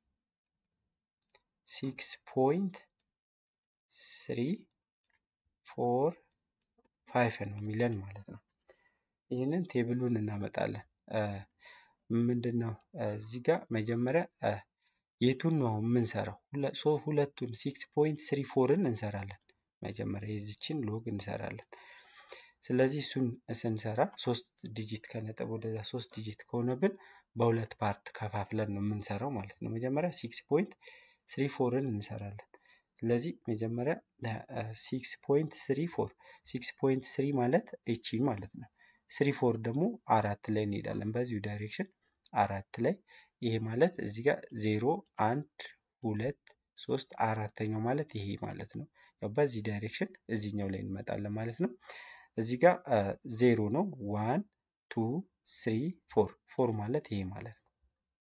ሲክስ ፖይንት ስሪ ፎር ፋይፍ ነው የሚለን ማለት ነው። ይህንን ቴብሉን እናመጣለን። ምንድን ነው እዚህ ጋር መጀመሪያ የቱን ነው የምንሰራው? ሁለቱን ሲክስ ፖይንት ስሪ ፎርን እንሰራለን። መጀመሪያ የዚችን ሎግ እንሰራለን። ስለዚህ እሱን ስንሰራ ሶስት ዲጂት ከነጥብ ወደዛ ሶስት ዲጂት ከሆነብን በሁለት ፓርት ከፋፍለን ነው የምንሰራው ማለት ነው። መጀመሪያ ሲክስ ፖይንት ስሪ ፎርን እንሰራለን። ስለዚህ መጀመሪያ ሲክስ ፖይንት ስሪ ፎር ሲክስ ፖይንት ስሪ ማለት እቺ ማለት ነው። ስሪ ፎር ደግሞ አራት ላይ እንሄዳለን በዚሁ ዳይሬክሽን አራት ላይ ይሄ ማለት እዚህ ጋር ዜሮ አንድ ሁለት ሶስት አራተኛው ማለት ይሄ ማለት ነው። ያው በዚህ ዳይሬክሽን እዚህኛው ላይ እንመጣለን ማለት ነው። እዚህ ጋር ዜሮ ነው። ዋን ቱ ስሪ ፎር ፎር ማለት ይሄ ማለት ነው።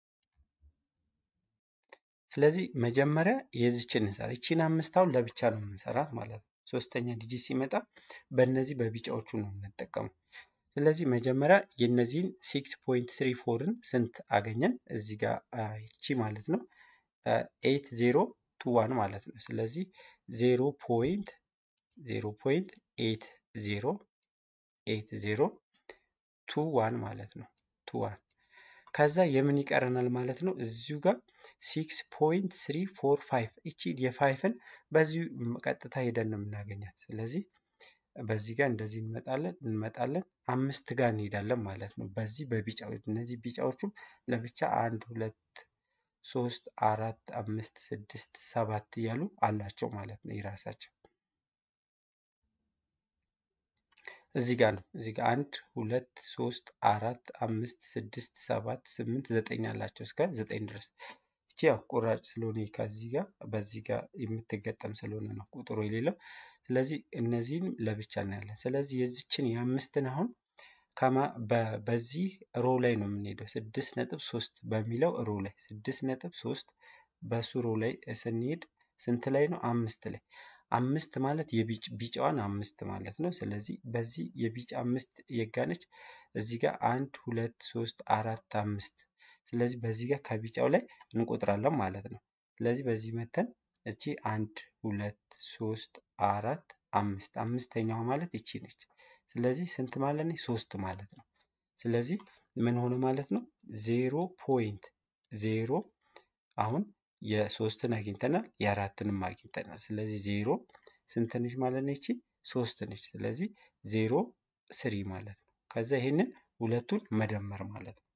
ስለዚህ መጀመሪያ የዚችን እንሰራ። ይቺን አምስታውን ለብቻ ነው የምንሰራት ማለት ነው። ሶስተኛ ዲጂት ሲመጣ በእነዚህ በቢጫዎቹ ነው የምንጠቀመው። ስለዚህ መጀመሪያ የነዚህን ሲክስ ፖይንት ስሪ ፎርን ስንት አገኘን? እዚህ ጋር ይቺ ማለት ነው ኤይት ዜሮ ቱ ዋን ማለት ነው። ስለዚህ ዜሮ ፖይንት ዜሮ ፖይንት ኤት ዜሮ ኤት ዜሮ ቱ ዋን ማለት ነው። ቱ ዋን ከዛ የምን ይቀረናል ማለት ነው። እዚሁ ጋር ሲክስ ፖይንት ስሪ ፎር ፋይቭ እቺ የፋይፍን በዚሁ ቀጥታ ሄደን ነው የምናገኛት። ስለዚህ በዚህ ጋር እንደዚህ እንመጣለን እንመጣለን አምስት ጋር እንሄዳለን ማለት ነው። በዚህ በቢጫው እነዚህ ቢጫዎቹም ለብቻ አንድ ሁለት ሶስት አራት አምስት ስድስት ሰባት እያሉ አላቸው ማለት ነው የራሳቸው እዚህ ጋር ነው። እዚህ ጋር አንድ ሁለት ሶስት አራት አምስት ስድስት ሰባት ስምንት ዘጠኝ አላቸው እስከ ዘጠኝ ድረስ። እቺ ያው ቁራጭ ስለሆነ ከዚህ ጋር በዚህ ጋር የምትገጠም ስለሆነ ነው ቁጥሩ የሌለው። ስለዚህ እነዚህን ለብቻ እናያለን። ስለዚህ የዚችን የአምስትን አሁን ከማ በ- በዚህ ሮ ላይ ነው የምንሄደው። ስድስት ነጥብ ሶስት በሚለው ሮ ላይ ስድስት ነጥብ ሶስት በሱ ሮ ላይ ስንሄድ ስንት ላይ ነው? አምስት ላይ አምስት ማለት የቢጭ ቢጫዋን አምስት ማለት ነው። ስለዚህ በዚህ የቢጫ አምስት የጋነች እዚህ ጋር አንድ ሁለት ሶስት አራት አምስት። ስለዚህ በዚህ ጋር ከቢጫው ላይ እንቆጥራለን ማለት ነው። ስለዚህ በዚህ መተን እቺ አንድ ሁለት ሶስት አራት አምስት አምስተኛዋ ማለት እቺ ነች። ስለዚህ ስንት ማለት ነው? ሶስት ማለት ነው። ስለዚህ ምን ሆነ ማለት ነው? ዜሮ ፖይንት ዜሮ አሁን የሶስትን አግኝተናል የአራትንም አግኝተናል። ስለዚህ ዜሮ ስንት ነች ማለት ነው? ይቺ ሶስት ነች። ስለዚህ ዜሮ ስሪ ማለት ነው። ከዛ ይሄንን ሁለቱን መደመር ማለት ነው።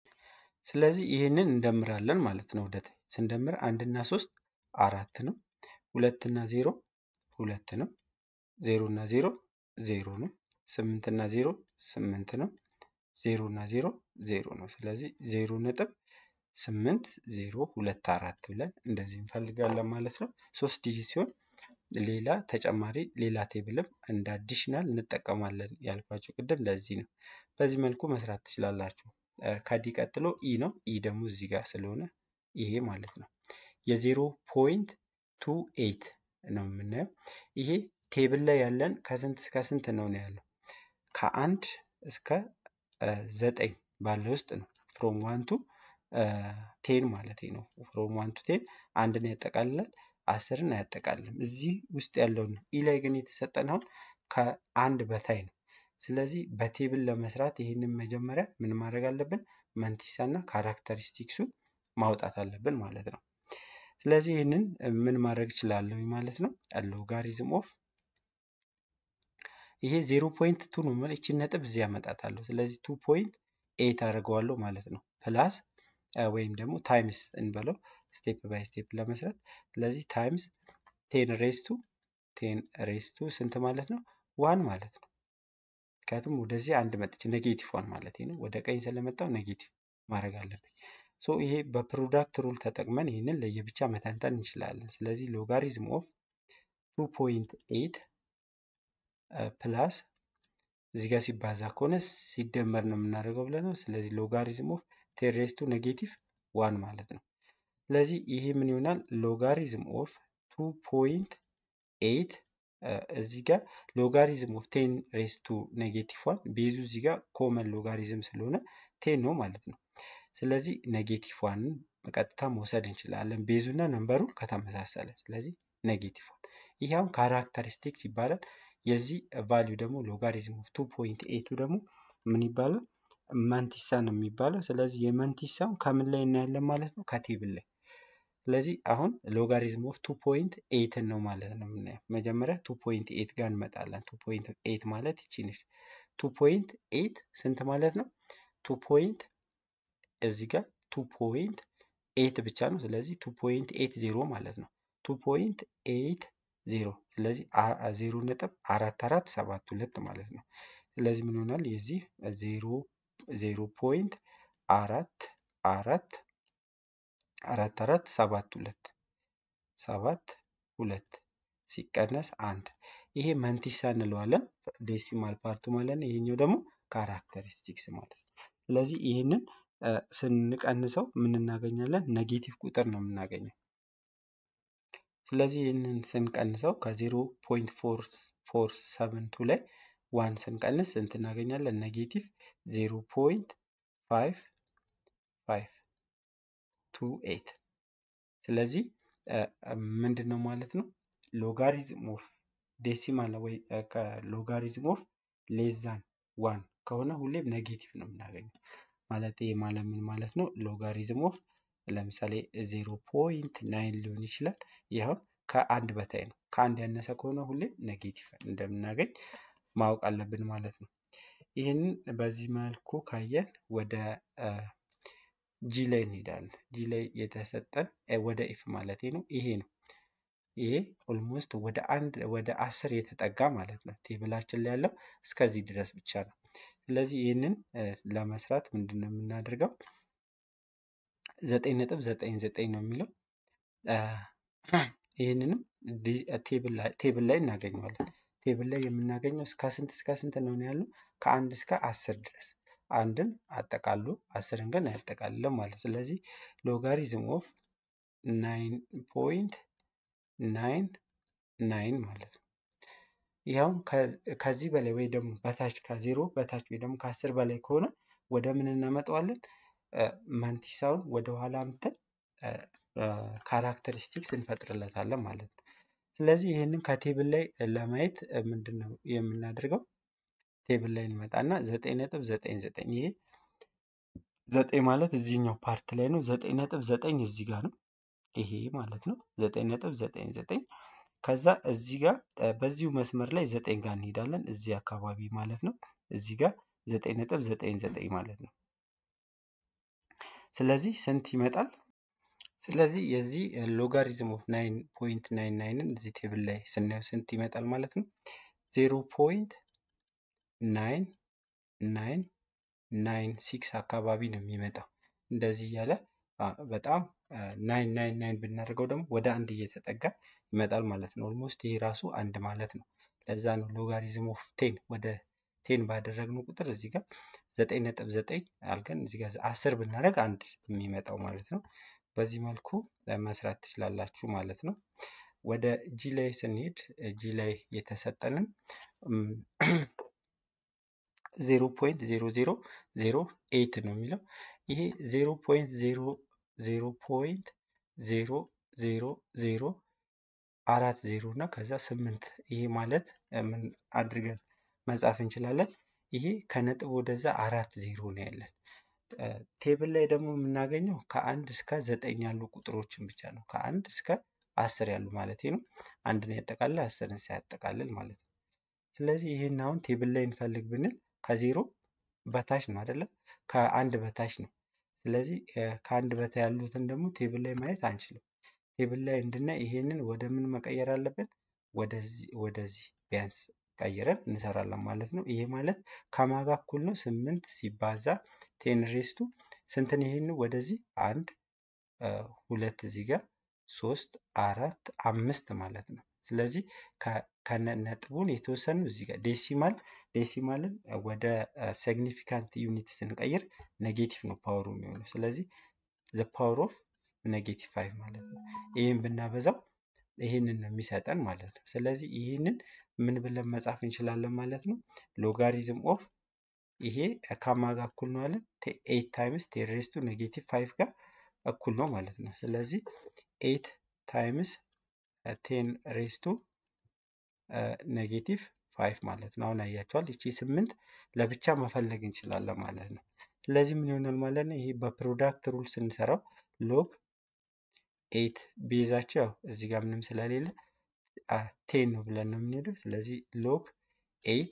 ስለዚህ ይህንን እንደምራለን ማለት ነው። ወደታች ስንደምር አንድና ሶስት አራት ነው። ሁለትና ዜሮ ሁለት ነው። ዜሮ እና ዜሮ ዜሮ ነው። ስምንት እና ዜሮ ስምንት ነው። ዜሮ እና ዜሮ ዜሮ ነው። ስለዚህ ዜሮ ነጥብ ስምንት ዜሮ ሁለት አራት ብለን እንደዚህ እንፈልጋለን ማለት ነው። ሶስት ዲጂት ሲሆን ሌላ ተጨማሪ ሌላ ቴብልም እንደ አዲሽናል እንጠቀማለን ያልኳቸው ቅድም ለዚህ ነው። በዚህ መልኩ መስራት ትችላላችሁ። እ፣ ከዲ ቀጥሎ ኢ ነው። ኢ ደግሞ እዚህ ጋር ስለሆነ ይሄ ማለት ነው። የዜሮ ፖይንት ቱ ኤይት ነው የምናየው። ይሄ ቴብል ላይ ያለን ከስንት እስከ ስንት ነው ነው ያለው? ከአንድ እስከ እ፣ ዘጠኝ ባለ ውስጥ ነው። ፍሮም ዋን ቱ ቴን ማለት ነው። ፍሮም ዋን ቱ ቴን አንድን ያጠቃልላል፣ አስርን አያጠቃልልም። እዚህ ውስጥ ያለውን ነው። ኢ ላይ ግን የተሰጠን አሁን ከአንድ በታይ ነው። ስለዚህ በቴብል ለመስራት ይህንን መጀመሪያ ምን ማድረግ አለብን? መንቲሳ እና ካራክተሪስቲክሱን ማውጣት አለብን ማለት ነው። ስለዚህ ይህንን ምን ማድረግ እችላለሁ ማለት ነው። ሎጋሪዝም ኦፍ ይሄ ዜሮ ፖይንት ቱ ነው ማለት ይቺን ነጥብ እዚህ ያመጣታለሁ። ስለዚህ ቱ ፖይንት ኤይት አድርገዋለሁ ማለት ነው። ፕላስ አ፣ ወይም ደግሞ ታይምስ እንበለው ስቴፕ ባይ ስቴፕ ለመስራት። ስለዚህ ታይምስ ቴን ሬስቱ ቴን ሬስቱ ስንት ማለት ነው? ዋን ማለት ነው። ምክንያቱም ወደዚህ አንድ መጥቼ ኔጌቲቭ ዋን ማለት ነው። ወደ ቀኝ ስለመጣው ኔጌቲቭ ማድረግ አለብኝ። ሶ ይሄ በፕሮዳክት ሩል ተጠቅመን ይህንን ለየብቻ መተንተን እንችላለን። ስለዚህ ሎጋሪዝም ኦፍ ቱ ፖይንት ኤይት ፕላስ እዚህ ጋር ሲባዛ ከሆነ ሲደመር ነው የምናደርገው ብለን ነው። ስለዚህ ሎጋሪዝም ኦፍ ቴን ሬዝ ቱ ኔጌቲቭ ዋን ማለት ነው። ስለዚህ ይሄ ምን ይሆናል? ሎጋሪዝም ኦፍ ቱ ፖይንት ኤይት እዚህ ጋር ሎጋሪዝም ኦፍ ቴን ሬዝ ቱ ኔጌቲቭ ዋን ቤዙ እዚህ ጋር ኮመን ሎጋሪዝም ስለሆነ ቴን ነው ማለት ነው። ስለዚህ ኔጌቲቭ ዋንን በቀጥታ መውሰድ እንችላለን ቤዙ እና ነንበሩ ከተመሳሰለ። ስለዚህ ኔጌቲቭ ዋን ይህ አሁን ካራክተሪስቲክስ ይባላል። የዚህ ቫሊዩ ደግሞ ሎጋሪዝም ኦፍ ቱ ፖይንት ኤቱ ደግሞ ምን ይባላል? መንቲሳ ነው የሚባለው። ስለዚህ የመንቲሳውን ከምን ላይ እናያለን ማለት ነው? ከቴብል ላይ። ስለዚህ አሁን ሎጋሪዝም ኦፍ ቱ ፖይንት ኤይትን ነው ማለት ነው የምናየው። መጀመሪያ ቱ ፖይንት ኤይት ጋር እንመጣለን። ቱ ፖይንት ኤይት ማለት ይቺ ነች። ቱ ፖይንት ኤይት ስንት ማለት ነው? ቱ ፖይንት እዚህ ጋር ቱ ፖይንት ኤይት ብቻ ነው። ስለዚህ ቱ ፖይንት ኤይት ዜሮ ማለት ነው። ቱ ፖይንት ኤይት ዜሮ ስለዚህ አ- አ- ዜሮ ነጥብ አራት አራት ሰባት ሁለት ማለት ነው። ስለዚህ ምን ይሆናል? የዚህ ዜሮ ዜሮ ፖይንት አራት አራት አራት አራት ሰባት ሁለት ሰባት ሁለት ሲቀነስ አንድ ይሄ መንቲሳ እንለዋለን ዴሲማል ፓርቱ ማለት ነው። ይሄኛው ደግሞ ካራክተሪስቲክስ ማለት ነው። ስለዚህ ይህንን እ፣ ስንቀንሰው ምን እናገኛለን? ኔጌቲቭ ቁጥር ነው የምናገኘው። ስለዚህ ይህንን ስንቀንሰው ከዜሮ ፖይንት ፎር ፎር ሰቨንቱ ላይ ዋን ስንቀንስ ስንት እናገኛለን? ኔጌቲቭ ዜሮ ፖይንት ፋይቭ ፋይቭ ቱ ኤይት ስለዚህ ምንድን ነው ማለት ነው ሎጋሪዝም ኦፍ ዴሲማል ወይ ከሎጋሪዝም ኦፍ ሌዛን ዋን ከሆነ ሁሌም ኔጌቲቭ ነው የምናገኘው። ማለት ይሄ ማለት ምን ማለት ነው? ሎጋሪዝም ኦፍ ለምሳሌ ዜሮ ፖይንት ናይን ሊሆን ይችላል። ይኸው ከአንድ በታይ ነው። ከአንድ ያነሰ ከሆነ ሁሌም ኔጌቲቭ እንደምናገኝ ማወቅ አለብን ማለት ነው። ይህንን በዚህ መልኩ ካየን ወደ ጂ ላይ እንሄዳለን። ጂ ላይ የተሰጠን ወደ ኢፍ ማለት ነው ይሄ ነው። ይሄ ኦልሞስት ወደ አንድ ወደ አስር የተጠጋ ማለት ነው። ቴብላችን ላይ ያለው እስከዚህ ድረስ ብቻ ነው። ስለዚህ ይህንን ለመስራት ምንድን ነው የምናደርገው? ዘጠኝ ነጥብ ዘጠኝ ዘጠኝ ነው የሚለው ይህንንም ቴብል ላይ እናገኘዋለን። ቴብል ላይ የምናገኘው እስከ ስንት እስከ ስንት ነው ያለው? ከአንድ እስከ አስር ድረስ አንድን አጠቃሉ አስርን ግን አያጠቃልልም ማለት ስለዚህ ሎጋሪዝም ኦፍ ናይን ፖይንት ናይን ናይን ማለት ነው። ይኸውም ከዚህ በላይ ወይ ደግሞ በታች ከዜሮ በታች ወይ ደግሞ ከአስር በላይ ከሆነ ወደ ምን እናመጣዋለን? መንቲሳውን ወደ ኋላ አምጥተን ካራክተሪስቲክስ እንፈጥርለታለን ማለት ነው። ስለዚህ ይህንን ከቴብል ላይ ለማየት ምንድን ነው የምናደርገው? ቴብል ላይ እንመጣና ዘጠኝ ነጥብ ዘጠኝ ዘጠኝ ይሄ ዘጠኝ ማለት እዚህኛው ፓርት ላይ ነው። ዘጠኝ ነጥብ ዘጠኝ እዚህ ጋር ነው። ይሄ ማለት ነው ዘጠኝ ነጥብ ዘጠኝ ዘጠኝ ከዛ እዚህ ጋር በዚሁ መስመር ላይ ዘጠኝ ጋር እንሄዳለን። እዚህ አካባቢ ማለት ነው። እዚህ ጋር ዘጠኝ ነጥብ ዘጠኝ ዘጠኝ ማለት ነው። ስለዚህ ስንት ይመጣል? ስለዚህ የዚህ ሎጋሪዝም ኦፍ ናይን ፖይንት ናይን ናይንን እዚህ ቴብል ላይ ስናየው ስንት ይመጣል ማለት ነው? ዜሮ ፖይንት ናይን ናይን ናይን ሲክስ አካባቢ ነው የሚመጣው። እንደዚህ እያለ በጣም ናይን ናይን ናይን ብናደርገው ደግሞ ወደ አንድ እየተጠጋ ይመጣል ማለት ነው። ኦልሞስት ይሄ ራሱ አንድ ማለት ነው። ለዛ ነው ሎጋሪዝም ኦፍ ቴን ወደ ቴን ባደረግነው ቁጥር እዚህ ጋር ዘጠኝ ነጥብ ዘጠኝ አልገን እዚህ ጋር አስር ብናደርግ አንድ የሚመጣው ማለት ነው። በዚህ መልኩ መስራት ትችላላችሁ ማለት ነው። ወደ ጂ ላይ ስንሄድ ጂ ላይ የተሰጠንን ዜሮ ፖይንት ዜሮ ዜሮ ዜሮ ኤይት ነው የሚለው ይሄ ዜሮ ፖይንት ዜሮ ዜሮ ፖይንት ዜሮ ዜሮ ዜሮ አራት ዜሮ እና ከዛ ስምንት ይሄ ማለት ምን አድርገን መጻፍ እንችላለን? ይሄ ከነጥብ ወደዛ አራት ዜሮ ነው ያለን። ቴብል ላይ ደግሞ የምናገኘው ከአንድ እስከ ዘጠኝ ያሉ ቁጥሮችን ብቻ ነው። ከአንድ እስከ አስር ያሉ ማለት ነው። አንድን ያጠቃልል አስርን ሳያጠቃልል ማለት ነው። ስለዚህ ይህን አሁን ቴብል ላይ እንፈልግ ብንል ከዜሮ በታች ነው አይደለ? ከአንድ በታች ነው። ስለዚህ ከአንድ በታይ ያሉትን ደግሞ ቴብል ላይ ማየት አንችልም። ቴብል ላይ እንድናይ ይሄንን ወደ ምን መቀየር አለብን? ወደዚህ ወደዚህ ቢያንስ ቀይረን እንሰራለን ማለት ነው። ይሄ ማለት ከማጋ እኩል ነው ስምንት ሲባዛ ቴን ሬስቱ ስንትን ይሄን ወደዚህ አንድ ሁለት እዚህ ጋር ሶስት አራት አምስት ማለት ነው። ስለዚህ ከነ ነጥቡን የተወሰኑ እዚህ ጋር ዴሲማል ዴሲማልን ወደ ሲግኒፊካንት ዩኒት ስንቀይር ኔጌቲቭ ነው ፓወሩ የሚሆነው። ስለዚህ ዘ ፓወር ኦፍ ኔጌቲቭ ፋይቭ ማለት ነው። ይህን ብናበዛው ይህንን ነው የሚሰጠን ማለት ነው። ስለዚህ ይህንን ምን ብለን መጻፍ እንችላለን ማለት ነው። ሎጋሪዝም ኦፍ ይሄ ከማ ጋር እኩል ነው አለን ኤይት ታይምስ ቴን ሬስቱ ኔጌቲቭ ፋይቭ ጋር እኩል ነው ማለት ነው። ስለዚህ ኤይት ታይምስ ቴን ሬስቱ ኔጌቲቭ ፋይቭ ማለት ነው። አሁን አያቸዋል። ይቺ ስምንት ለብቻ መፈለግ እንችላለን ማለት ነው። ስለዚህ ምን ይሆናል ማለት ነው? ይሄ በፕሮዳክት ሩል ስንሰራው ሎግ ኤይት ቤዛቸው ያው እዚህ ጋር ምንም ስለሌለ ቴን ነው ብለን ነው የምንሄደው። ስለዚህ ሎግ ኤይት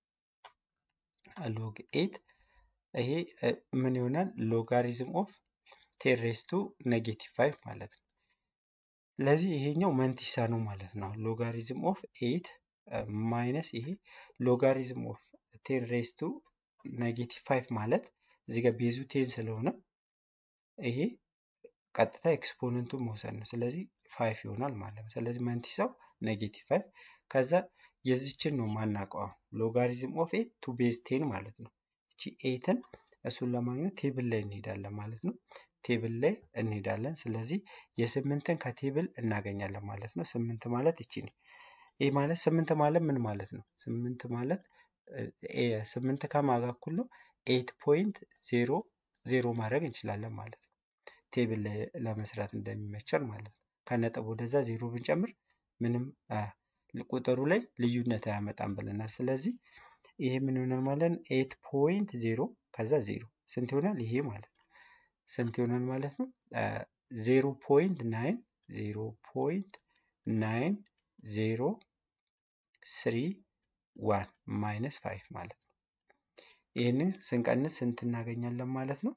ሎግ ኤይት ይሄ ምን ይሆናል? ሎጋሪዝም ኦፍ ቴን ሬስቱ ኔጌቲቭ ፋይቭ ማለት ነው። ስለዚህ ይሄኛው መንቲሳ ነው ማለት ነው። ሎጋሪዝም ኦፍ ኤይት ማይነስ ይሄ ሎጋሪዝም ኦፍ ቴን ሬስቱ ኔጌቲቭ ፋይቭ ማለት እዚህ ጋር ቤዙ ቴን ስለሆነ ይሄ ቀጥታ ኤክስፖነንቱን መውሰድ ነው። ስለዚህ ፋይቭ ይሆናል ማለት ነው። ስለዚህ መንቲሳው ኔጌቲቭ ፋይቭ ከዛ የዚችን ነው ማናውቀው ሎጋሪዝም ኦፍ ኤት ቱ ቤዝ ቴን ማለት ነው። እቺ ኤትን እሱን ለማግኘት ቴብል ላይ እንሄዳለን ማለት ነው። ቴብል ላይ እንሄዳለን። ስለዚህ የስምንትን ከቴብል እናገኛለን ማለት ነው። ስምንት ማለት እቺ ነው። ይህ ማለት ስምንት ማለት ምን ማለት ነው? ስምንት ማለት ስምንት ከማጋ እኩል ነው ኤት ፖይንት ዜሮ ዜሮ ማድረግ እንችላለን ማለት ነው። ቴብል ለመስራት እንደሚመቸን ማለት ነው። ከነጥብ ወደዛ ዜሮ ብንጨምር ምንም ቁጥሩ ላይ ልዩነት አያመጣም ብለናል። ስለዚህ ይሄ ምን ይሆናል ማለት ነው? ኤት ፖይንት ዜሮ ከዛ ዜሮ ስንት ይሆናል? ይሄ ማለት ነው ስንት ይሆናል ማለት ነው? ዜሮ ፖይንት ናይን ዜሮ ፖይንት ናይን ዜሮ ስሪ ዋን ማይነስ ፋይቭ ማለት ነው። ይህንን ስንቀንስ ስንት እናገኛለን ማለት ነው?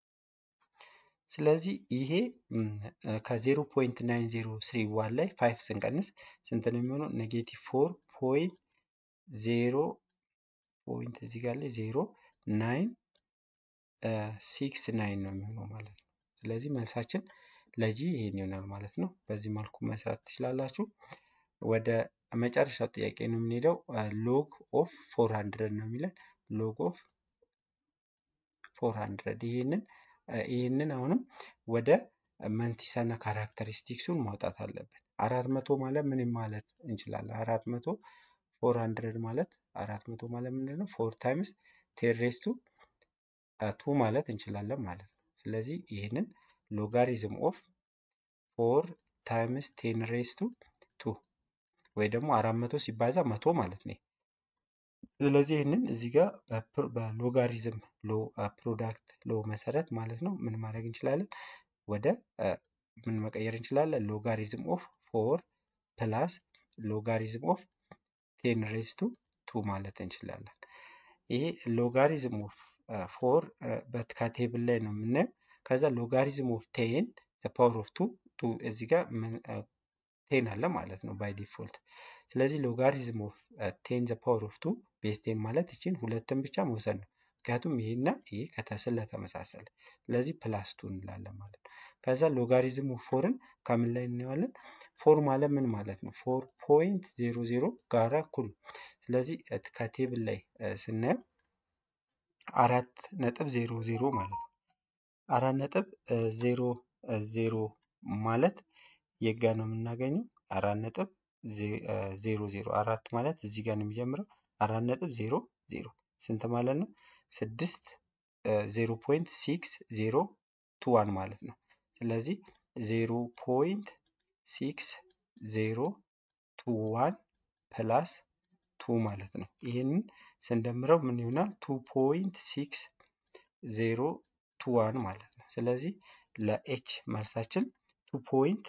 ስለዚህ ይሄ ከዜሮ ፖይንት ናይን ዜሮ ስሪ ዋን ላይ ፋይቭ ስንቀንስ ስንት ነው የሚሆነው? ኔጌቲቭ ፎር ፖይንት ዜሮ ፖይንት እዚህ ጋር ላይ ዜሮ ናይን ሲክስ ናይን ነው የሚሆነው ማለት ነው። ስለዚህ መልሳችን ለጂ ይሄን ይሆናል ማለት ነው። በዚህ መልኩ መስራት ትችላላችሁ። ወደ መጨረሻው ጥያቄ ነው የምንሄደው። ሎግ ኦፍ ፎር ሀንድረድ ነው የሚለን ሎግ ኦፍ ፎር ሀንድረድ ይህንን ይህንን አሁንም ወደ መንቲሳና ካራክተሪስቲክሱን ማውጣት አለብን። አራት መቶ ማለት ምን ማለት እንችላለን? አራት መቶ ፎር ሀንድረድ ማለት አራት መቶ ማለት ምንድን ነው? ፎር ታይምስ ቴሬስቱ ቱ ማለት እንችላለን ማለት ነው። ስለዚህ ይህንን ሎጋሪዝም ኦፍ ፎር ታይምስ ቴን ሬስቱ ቱ ወይ ደግሞ አራት መቶ ሲባዛ መቶ ማለት ነው። ስለዚህ ይህንን እዚህ ጋር በሎጋሪዝም ሎ ፕሮዳክት ሎ መሰረት ማለት ነው ምን ማድረግ እንችላለን? ወደ ምን መቀየር እንችላለን? ሎጋሪዝም ኦፍ ፎር ፕላስ ሎጋሪዝም ኦፍ ቴን ሬስቱ ቱ ማለት እንችላለን። ይሄ ሎጋሪዝም ኦፍ ፎር ከቴብል ላይ ነው የምናየው። ከዛ ሎጋሪዝም ኦፍ ቴን ፓወር ኦፍ ቱ ቱ እዚህ ጋር ቴን አለ ማለት ነው ባይ ዲፎልት። ስለዚህ ሎጋሪዝም ኦፍ ቴን ዘ ፓወር ኦፍ ቱ ቤዝ ቴን ማለት ይችን ሁለትን ብቻ መውሰድ ነው። ምክንያቱም ይሄና ይሄ ስለተመሳሰለ፣ ስለዚህ ፕላስ ቱ እንላለን ማለት ነው። ከዛ ሎጋሪዝም ኦፍ ፎርን ከምን ላይ እናየዋለን? ፎር ማለት ምን ማለት ነው? ፎር ፖይንት ዜሮ ዜሮ ጋራ እኩል ነው። ስለዚህ ከቴብል ላይ ስናየው አራት ነጥብ ዜሮ ዜሮ ማለት ነው። አራት ነጥብ ዜሮ ዜሮ ማለት የጋ ነው የምናገኘው አራት ነጥብ ዜሮ ዜሮ አራት ማለት እዚህ ጋር ነው የሚጀምረው። አራት ነጥብ ዜሮ ዜሮ ስንት ማለት ነው? ስድስት ዜሮ ፖይንት ሲክስ ዜሮ ቱ ዋን ማለት ነው። ስለዚህ ዜሮ ፖይንት ሲክስ ዜሮ ቱ ዋን ፕላስ ቱ ማለት ነው። ይህንን ስንደምረው ምን ይሆናል? ቱ ፖይንት ሲክስ ዜሮ ቱ ዋን ማለት ነው። ስለዚህ ለኤች መልሳችን ቱ ፖይንት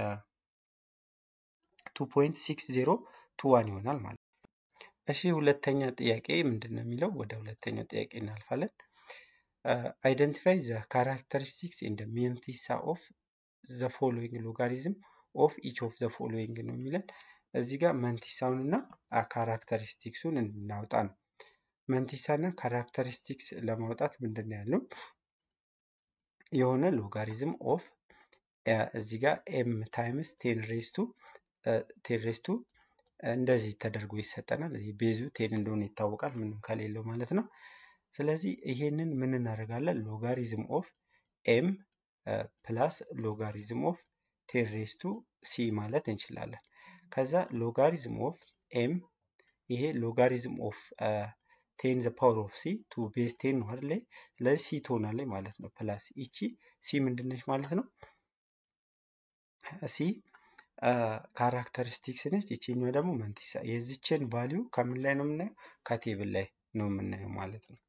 ቱ ፖይንት ሲክስ ዜሮ ቱ ዋን ይሆናል ማለት ነው። እሺ ሁለተኛ ጥያቄ ምንድን ነው የሚለው? ወደ ሁለተኛው ጥያቄ እናልፋለን። አይደንቲፋይ ዘ ካራክተሪስቲክስ ኢን ደ ሜንቲሳ ኦፍ ዘ ፎሎዊንግ ሎጋሪዝም ኦፍ ኢች ኦፍ ዘ ፎሎዊንግ ነው የሚለን። እዚህ ጋር መንቲሳውን እና ካራክተሪስቲክሱን እንድናውጣ ነው። መንቲሳ እና ካራክተሪስቲክስ ለማውጣት ምንድን ነው ያለው? የሆነ ሎጋሪዝም ኦፍ እዚህ ጋር ኤም ታይምስ ቴን ሬስቱ ቴን ሬስቱ እንደዚህ ተደርጎ ይሰጠናል። ይህ ቤዙ ቴን እንደሆነ ይታወቃል፣ ምንም ከሌለው ማለት ነው። ስለዚህ ይሄንን ምን እናደርጋለን? ሎጋሪዝም ኦፍ ኤም ፕላስ ሎጋሪዝም ኦፍ ቴን ሬስቱ ሲ ማለት እንችላለን። ከዛ ሎጋሪዝም ኦፍ ኤም ይሄ ሎጋሪዝም ኦፍ ቴን ዘ ፓወር ኦፍ ሲ ቱ ቤዝ ቴን ነው አይደለ? ስለዚህ ሲ ትሆናለች ማለት ነው። ፕላስ ይቺ ሲ ምንድነች ማለት ነው? ሲ ካራክተሪስቲክስ ነች። ይቺኛዋ ደግሞ መንቲሳ። የዚችን ቫሊዩ ከምን ላይ ነው የምናየው? ከቴብል ላይ ነው የምናየው ማለት ነው።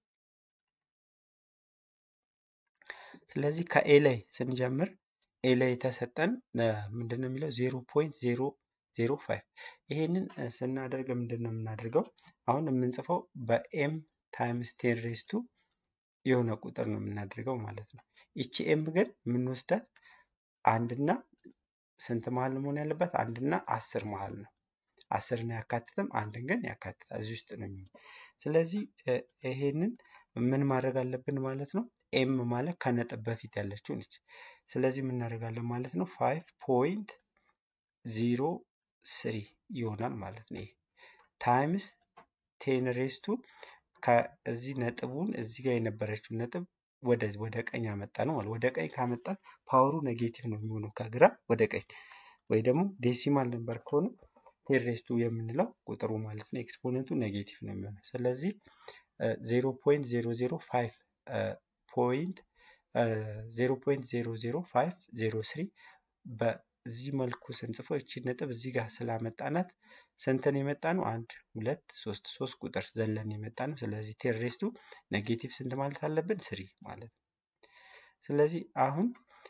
ስለዚህ ከኤ ላይ ስንጀምር ኤ ላይ የተሰጠን ምንድን ነው የሚለው ዜሮ ፖይንት ዜሮ ዜሮ ፋይቭ ይሄንን ስናደርግ ምንድን ነው የምናደርገው? አሁን የምንጽፈው በኤም ታይምስ ቴን ሬስቱ የሆነ ቁጥር ነው የምናደርገው ማለት ነው። ይቺ ኤም ግን የምንወስዳት አንድና ስንት መሀል መሆን ያለበት? አንድና አስር መሀል ነው። አስርን አያካትትም፣ አንድን ግን ያካትታል። እዚህ ውስጥ ነው የሚሆነው። ስለዚህ ይሄንን ምን ማድረግ አለብን ማለት ነው? ኤም ማለት ከነጥብ በፊት ያለችው ነች። ስለዚህ ምን እናደርጋለን ማለት ነው? ፋይቭ ፖይንት ዜሮ ስሪ ይሆናል ማለት ነው። ይሄ ታይምስ ቴን ሬስቱ ከዚህ ነጥቡን እዚህ ጋር የነበረችውን ነጥብ ወደ ወደ ቀኝ አመጣ ነው ማለት ወደ ቀኝ ካመጣን ፓወሩ ኔጌቲቭ ነው የሚሆነው ከግራ ወደ ቀኝ ወይ ደግሞ ዴሲማል ነበር ከሆነ ቴን ሬስቱ የምንለው ቁጥሩ ማለት ነው ኤክስፖነንቱ ኔጌቲቭ ነው የሚሆነው። ስለዚህ ዜሮ ፖይንት ዜሮ ዜሮ ፋይቭ ፖይንት ዜሮ ፖይንት ዜሮ ዜሮ ፋይቭ ዜሮ ስሪ በዚህ መልኩ ስንጽፈው እቺ ነጥብ እዚህ ጋር ስላመጣናት ስንትን የመጣ ነው? አንድ ሁለት ሶስት ሶስት ቁጥር ዘለን የመጣ ነው። ስለዚህ ቴሬስቱ ኔጌቲቭ ስንት ማለት አለብን? ስሪ ማለት ነው። ስለዚህ አሁን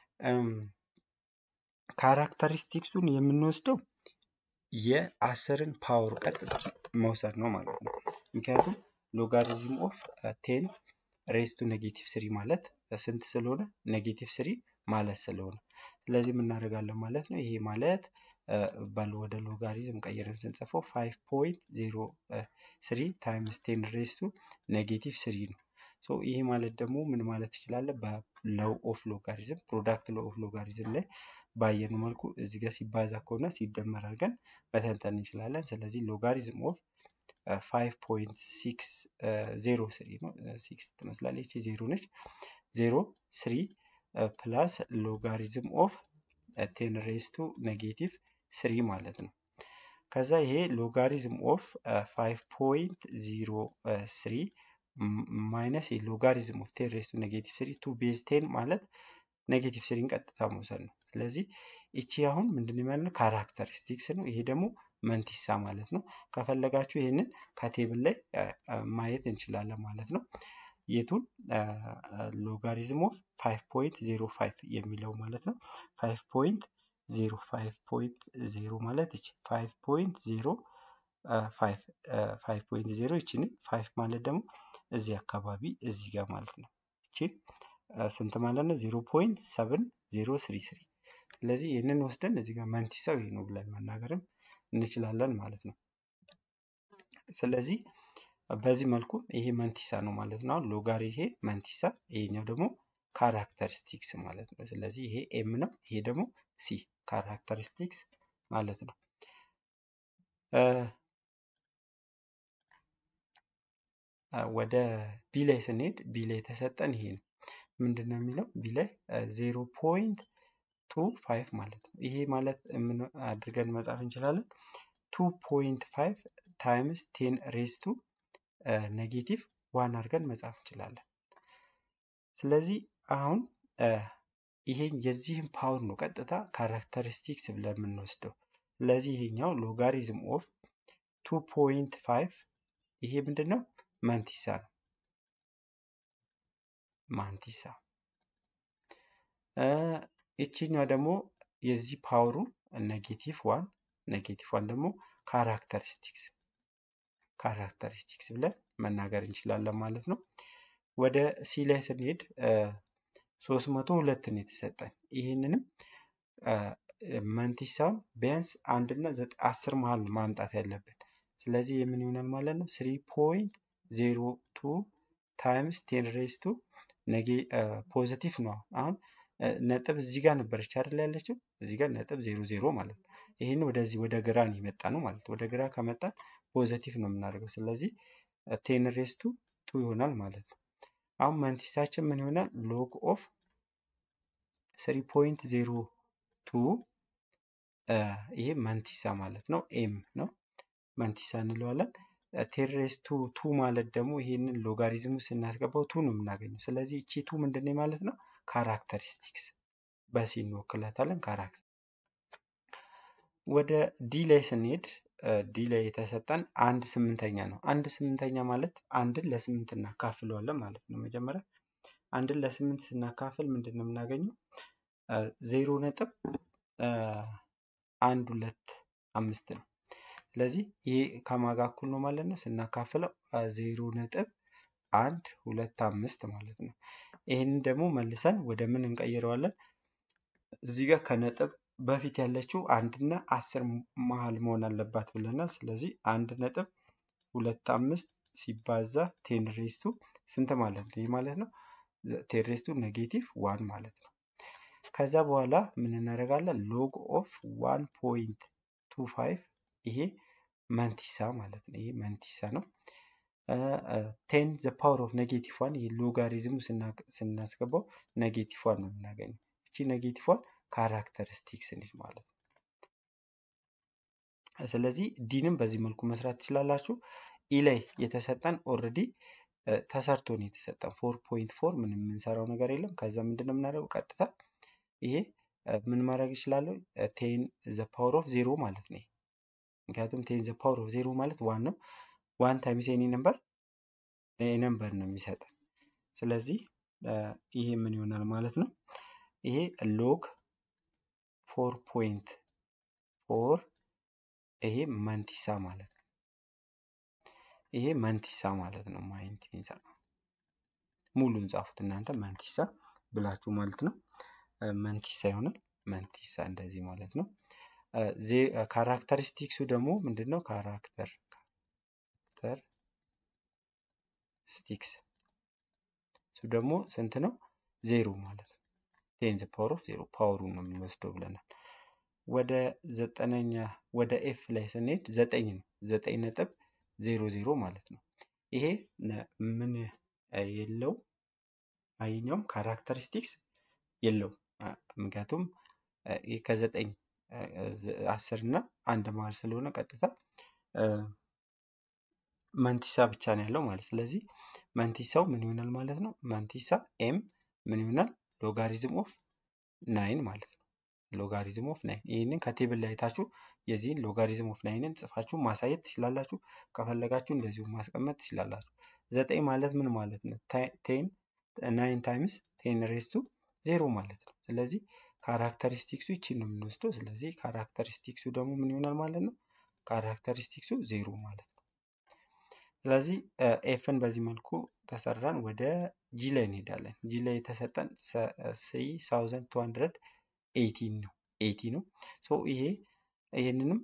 ካራክተሪስቲክሱን የምንወስደው የአስርን ፓወር ቀጥታ መውሰድ ነው ማለት ነው። ምክንያቱም ሎጋሪዝም ኦፍ ቴን ሬስ ቱ ኔጌቲቭ ስሪ ማለት ስንት ስለሆነ ኔጌቲቭ ስሪ ማለት ስለሆነ ስለዚህ የምናደርጋለን ማለት ነው። ይሄ ማለት ባል ወደ ሎጋሪዝም ቀይረን ስንጽፈው ፋይቭ ፖይንት ዜሮ ስሪ ታይምስ ቴን ሬስ ቱ ኔጌቲቭ ስሪ ነው። ሶ ይሄ ማለት ደግሞ ምን ማለት ትችላለህ? በለው ኦፍ ሎጋሪዝም ፕሮዳክት ለው ኦፍ ሎጋሪዝም ላይ ባየኑ መልኩ እዚህ ጋር ሲባዛ ከሆነ ሲደመር አድርገን መተንተን እንችላለን። ስለዚህ ሎጋሪዝም ኦፍ ፋይቭ ፖይንት ሲክስ ዜሮ ስሪ ነው። ሲክስ ትመስላለች፣ ዜሮ ነች። ዜሮ ስሪ ፕላስ ሎጋሪዝም ኦፍ ቴን ሬስ ቱ ኔጌቲቭ ስሪ ማለት ነው። ከዛ ይሄ ሎጋሪዝም ኦፍ ፋይቭ ፖይንት ዜሮ ስሪ ማይነስ ሎጋሪዝም ኦፍ ቴን ሬስ ቱ ኔጌቲቭ ስሪ ቱ ቤዝ ቴን ማለት ኔጌቲቭ ስሪን ቀጥታ መውሰድ ነው። ስለዚህ ይቺ አሁን ምንድን ማለት ነው? ካራክተሪስቲክስ ነው። ይሄ ደግሞ መንቲሳ ማለት ነው። ከፈለጋችሁ ይህንን ከቴብል ላይ ማየት እንችላለን ማለት ነው። የቱን ሎጋሪዝም ኦፍ ፋይቭ ፖይንት ዜሮ ፋይቭ የሚለው ማለት ነው። ፋይቭ ፖይንት ዜሮ ፋይቭ ፖይንት ዜሮ ማለት ይቺ ፋይቭ ፖይንት ዜሮ ፋይቭ ፋይቭ ፖይንት ዜሮ ይቺን ፋይቭ ማለት ደግሞ እዚህ አካባቢ እዚህ ጋር ማለት ነው። ይቺን ስንት ማለት ነው? ዜሮ ፖይንት ሰብን ዜሮ ስሪ ስሪ። ስለዚህ ይህንን ወስደን እዚህ ጋር መንቲሳው ይሄ ነው ብለን መናገርም እንችላለን ማለት ነው። ስለዚህ በዚህ መልኩ ይሄ መንቲሳ ነው ማለት ነው። ሎጋሪ ይሄ መንቲሳ፣ ይሄኛው ደግሞ ካራክተሪስቲክስ ማለት ነው። ስለዚህ ይሄ ኤም ነው፣ ይሄ ደግሞ ሲ ካራክተሪስቲክስ ማለት ነው። ወደ ቢ ላይ ስንሄድ ቢ ላይ የተሰጠን ይሄ ነው። ምንድን ነው የሚለው ቢ ላይ ዜሮ ፖይንት ቱ ፋይቭ ማለት ነው። ይሄ ማለት ምን አድርገን መጻፍ እንችላለን? ቱ ፖይንት ፋይቭ ታይምስ ቴን ሬስ ቱ ኔጌቲቭ ዋን አድርገን መጻፍ እንችላለን። ስለዚህ አሁን ይሄን የዚህን ፓወር ነው ቀጥታ ካራክተሪስቲክስ ብለን የምንወስደው። ስለዚህ ይሄኛው ሎጋሪዝም ኦፍ ቱ ፖይንት ፋይቭ ይሄ ምንድን ነው? ማንቲሳ ነው። ማንቲሳ ይችኛው ደግሞ የዚህ ፓወሩ ኔጌቲቭ ዋን ኔጌቲቭ ዋን ደግሞ ካራክተሪስቲክስ ካራክተሪስቲክስ ብለን መናገር እንችላለን ማለት ነው። ወደ ሲ ላይ ስንሄድ ሶስት መቶ ሁለትን የተሰጠን ይህንንም መንቲሳውን ቢያንስ አንድና አስር መሀል ማምጣት ያለብን። ስለዚህ የምን ይሆናል ማለት ነው ስሪ ፖይንት ዜሮ ቱ ታይምስ ቴን ሬስ ቱ ነጌ ፖዚቲቭ ነው። አሁን ነጥብ እዚህ ጋር ነበረች አይደል ያለችው እዚህ ጋር ነጥብ ዜሮ ዜሮ ማለት ነው። ይህን ወደዚህ ወደ ግራ ነው የመጣ ነው ማለት ወደ ግራ ከመጣን ፖዘቲቭ ነው የምናደርገው። ስለዚህ ቴን ሬስ ቱ ቱ ይሆናል ማለት ነው። አሁን መንቲሳችን ምን ይሆናል? ሎግ ኦፍ ስሪ ፖይንት ዜሮ ቱ ይሄ መንቲሳ ማለት ነው። ኤም ነው መንቲሳ እንለዋለን። ቴሬስ ቱ ቱ ማለት ደግሞ ይሄንን ሎጋሪዝሙ ስናስገባው ቱ ነው የምናገኘው። ስለዚህ እቺ ቱ ምንድን ነው ማለት ነው? ካራክተሪስቲክስ በሲ እንወክላታለን። ካራክተር ወደ ዲ ላይ ስንሄድ ዲ ላይ የተሰጠን አንድ ስምንተኛ ነው። አንድ ስምንተኛ ማለት አንድን ለስምንት እናካፍለዋለን ማለት ነው። መጀመሪያ አንድን ለስምንት ስናካፍል ምንድን ነው የምናገኘው? ዜሮ ነጥብ አንድ ሁለት አምስት ነው። ስለዚህ ይሄ ከማጋ እኩል ነው ማለት ነው። ስናካፍለው ዜሮ ነጥብ አንድ ሁለት አምስት ማለት ነው። ይህንን ደግሞ መልሰን ወደ ምን እንቀይረዋለን? እዚህ ጋር ከነጥብ በፊት ያለችው አንድና አስር መሀል መሆን አለባት ብለናል። ስለዚህ አንድ ነጥብ ሁለት አምስት ሲባዛ ቴን ሬስቱ ስንት ማለት ነው? ይህ ማለት ነው ቴን ሬስቱ ኔጌቲቭ ዋን ማለት ነው። ከዛ በኋላ ምን እናደርጋለን? ሎግ ኦፍ ዋን ፖይንት ቱ ፋይቭ ይሄ መንቲሳ ማለት ነው። ይሄ መንቲሳ ነው። ቴን ዘ ፓወር ኦፍ ኔጌቲቭ ዋን ይህ ሎጋሪዝሙ ስናስገባው ኔጌቲቭ ዋን ነው የምናገኘው። እቺ ኔጌቲቭ ዋን ካራክተሪስቲክስ ነች ማለት ነው። ስለዚህ ዲንም በዚህ መልኩ መስራት ትችላላችሁ። ኢ ላይ የተሰጠን ኦልሬዲ ተሰርቶ ነው የተሰጠን ፎር ፖይንት ፎር ምንም የምንሰራው ነገር የለም። ከዛ ምንድን ነው የምናደርገው ቀጥታ ይሄ ምን ማድረግ እችላለሁ? ቴን ዘ ፓወር ኦፍ ዜሮ ማለት ነው። ምክንያቱም ቴን ዘ ፓወር ኦፍ ዜሮ ማለት ዋን ነው። ዋን ታይምስ ኤኒ ነምበር ነምበር ነው የሚሰጠን። ስለዚህ ይሄ ምን ይሆናል ማለት ነው? ይሄ ሎግ ፎር ፖይንት ፎር ይሄ መንቲሳ ማለት ነው። ይሄ መንቲሳ ማለት ነው። ማይንቲሳ ሙሉን ጻፉት እናንተ መንቲሳ ብላችሁ ማለት ነው። መንቲሳ ይሆናል። መንቲሳ እንደዚህ ማለት ነው። ካራክተሪስቲክሱ ደግሞ ምንድን ነው? ካራክተር ካራክተር ስቲክስ እሱ ደግሞ ስንት ነው? ዜሮ ማለት ነው። ቴንዝ ፓወር ኦፍ ዜሮ ፓወሩን ነው የምንወስደው ብለናል። ወደ ዘጠነኛ ወደ ኤፍ ላይ ስንሄድ ዘጠኝ ነው። ዘጠኝ ነጥብ ዜሮ ዜሮ ማለት ነው። ይሄ ምን የለው አይኛውም ካራክተሪስቲክስ የለው ምክንያቱም ይህ ከዘጠኝ አስር እና አንድ መሀል ስለሆነ ቀጥታ መንቲሳ ብቻ ነው ያለው ማለት ስለዚህ መንቲሳው ምን ይሆናል ማለት ነው መንቲሳ ኤም ምን ይሆናል ሎጋሪዝም ኦፍ ናይን ማለት ነው ሎጋሪዝም ኦፍ ናይን ይህንን ከቴብል ላይ አይታችሁ የዚህን ሎጋሪዝም ኦፍ ናይንን ጽፋችሁ ማሳየት ትችላላችሁ ከፈለጋችሁ እንደዚሁ ማስቀመጥ ትችላላችሁ ዘጠኝ ማለት ምን ማለት ነው ቴን ናይን ታይምስ ቴን ሬስቱ ዜሮ ማለት ነው ስለዚህ ካራክተሪስቲክሱ ይቺን ነው የምንወስደው ስለዚህ ካራክተሪስቲክሱ ደግሞ ምን ይሆናል ማለት ነው ካራክተሪስቲክሱ ዜሮ ማለት ነው ስለዚህ ኤፍን በዚህ መልኩ ተሰራን ወደ ጂ ላይ እንሄዳለን ጂ ላይ የተሰጠን ስሪ ሳውዘንድ ቱ ሀንድረድ ኤይቲን ነው ኤይቲ ነው ሶ ይሄ ይህንንም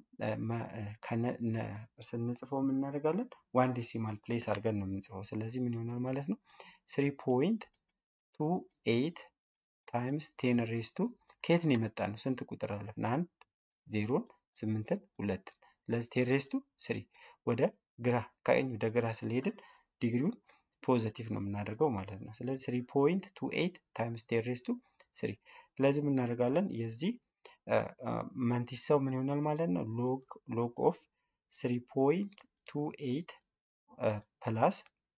ስንጽፈው የምናደርጋለን ዋን ዴሲማል ፕሌስ አድርገን ነው የምንጽፈው ስለዚህ ምን ይሆናል ማለት ነው ስሪ ፖይንት ቱ ኤይት ታይምስ ቴን ሬስቱ ከየት ነው የመጣ ነው ስንት ቁጥር አለፍን አንድ ዜሮን ስምንትን ሁለትን ስለዚህ ቴን ሬስቱ ስሪ ወደ ግራ ከቀኝ ወደ ግራ ስለሄድን ዲግሪውን ፖዘቲቭ ነው የምናደርገው ማለት ነው ስለዚህ ስሪ ፖይንት ቱ ኤይት ታይምስ ቴን ሬስቱ ስሪ ስለዚህ የምናደርጋለን የዚህ መንቲሳው ምን ይሆናል ማለት ነው ሎግ ሎግ ኦፍ ስሪ ፖይንት ቱ ኤይት ፕላስ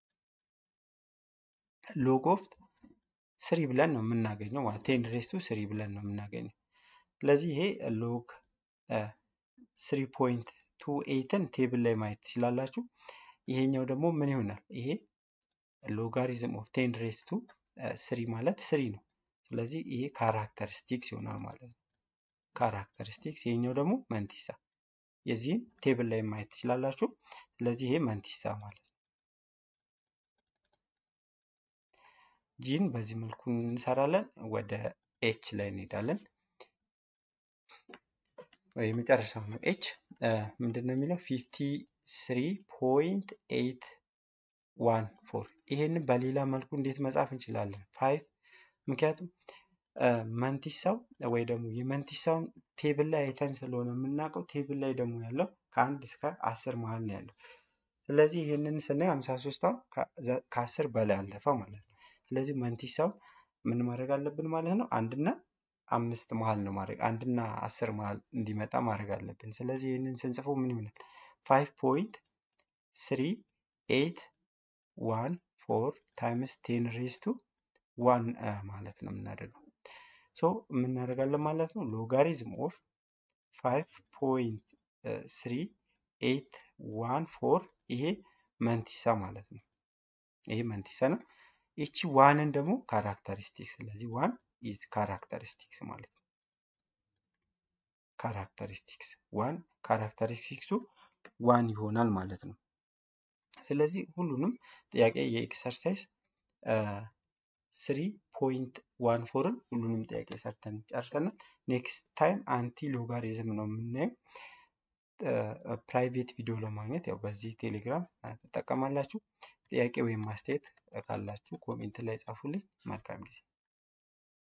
ሎግ ኦፍ ስሪ ብለን ነው የምናገኘው ማለት ቴን ሬስቱ ስሪ ብለን ነው የምናገኘው ስለዚህ ይሄ ሎግ ስሪ ፖይንት ቱ ኤይትን ቴብል ላይ ማየት ትችላላችሁ ይሄኛው ደግሞ ምን ይሆናል ይሄ ሎጋሪዝም ኦፍ ቴን ሬስቱ ስሪ ማለት ስሪ ነው ስለዚህ ይሄ ካራክተሪስቲክስ ይሆናል ማለት ነው ካራክተሪስቲክስ ይሄኛው ደግሞ መንቲሳ የዚህን ቴብል ላይ ማየት ትችላላችሁ ስለዚህ ይሄ መንቲሳ ማለት ነው ጂን በዚህ መልኩ እንሰራለን ወደ ኤች ላይ እንሄዳለን የመጨረሻው ነው ኤች ምንድን ነው የሚለው ፊፍቲ ስሪ ፖይንት ኤይት ዋን ፎር ይሄንን በሌላ መልኩ እንዴት መጻፍ እንችላለን ፋይቭ ምክንያቱም መንቲሳው ወይ ደግሞ የመንቲሳውን ቴብል ላይ አይተን ስለሆነ የምናውቀው ቴብል ላይ ደግሞ ያለው ከአንድ እስከ አስር መሀል ነው ያለው ስለዚህ ይህንን ስናይ ሀምሳ ሶስት አሁን ከአስር በላይ አለፈ ማለት ነው ስለዚህ መንቲሳው ምን ማድረግ አለብን ማለት ነው አንድና አምስት መሀል ነው ማድረግ አንድና አስር መሀል እንዲመጣ ማድረግ አለብን ስለዚህ ይህንን ስንጽፈው ምን ይሆናል ፋይቭ ፖይንት ስሪ ኤይት ዋን ፎር ታይምስ ቴን ሬስቱ ዋን ማለት ነው የምናደርገው ሶ የምናደርጋለን ማለት ነው ሎጋሪዝም ኦፍ ፋይቭ ፖይንት ስሪ ኤይት ዋን ፎር ይሄ መንቲሳ ማለት ነው ይሄ መንቲሳ ነው ይቺ ዋንን ደግሞ ካራክተሪስቲክስ ስለዚህ ዋን ኢዝ ካራክተሪስቲክስ ማለት ነው ካራክተሪስቲክስ ዋን ካራክተሪስቲክሱ ዋን ይሆናል ማለት ነው ስለዚህ ሁሉንም ጥያቄ የኤክሰርሳይዝ ስሪ ፖይንት ዋን ፎርን ሁሉንም ጥያቄ ሰርተን ጨርሰናል ኔክስት ታይም አንቲ ሎጋሪዝም ነው የምናየው ፕራይቬት ቪዲዮ ለማግኘት ያው በዚህ ቴሌግራም ትጠቀማላችሁ ጥያቄ ወይም ማስተያየት ካላችሁ ኮሜንት ላይ ጻፉልኝ መልካም ጊዜ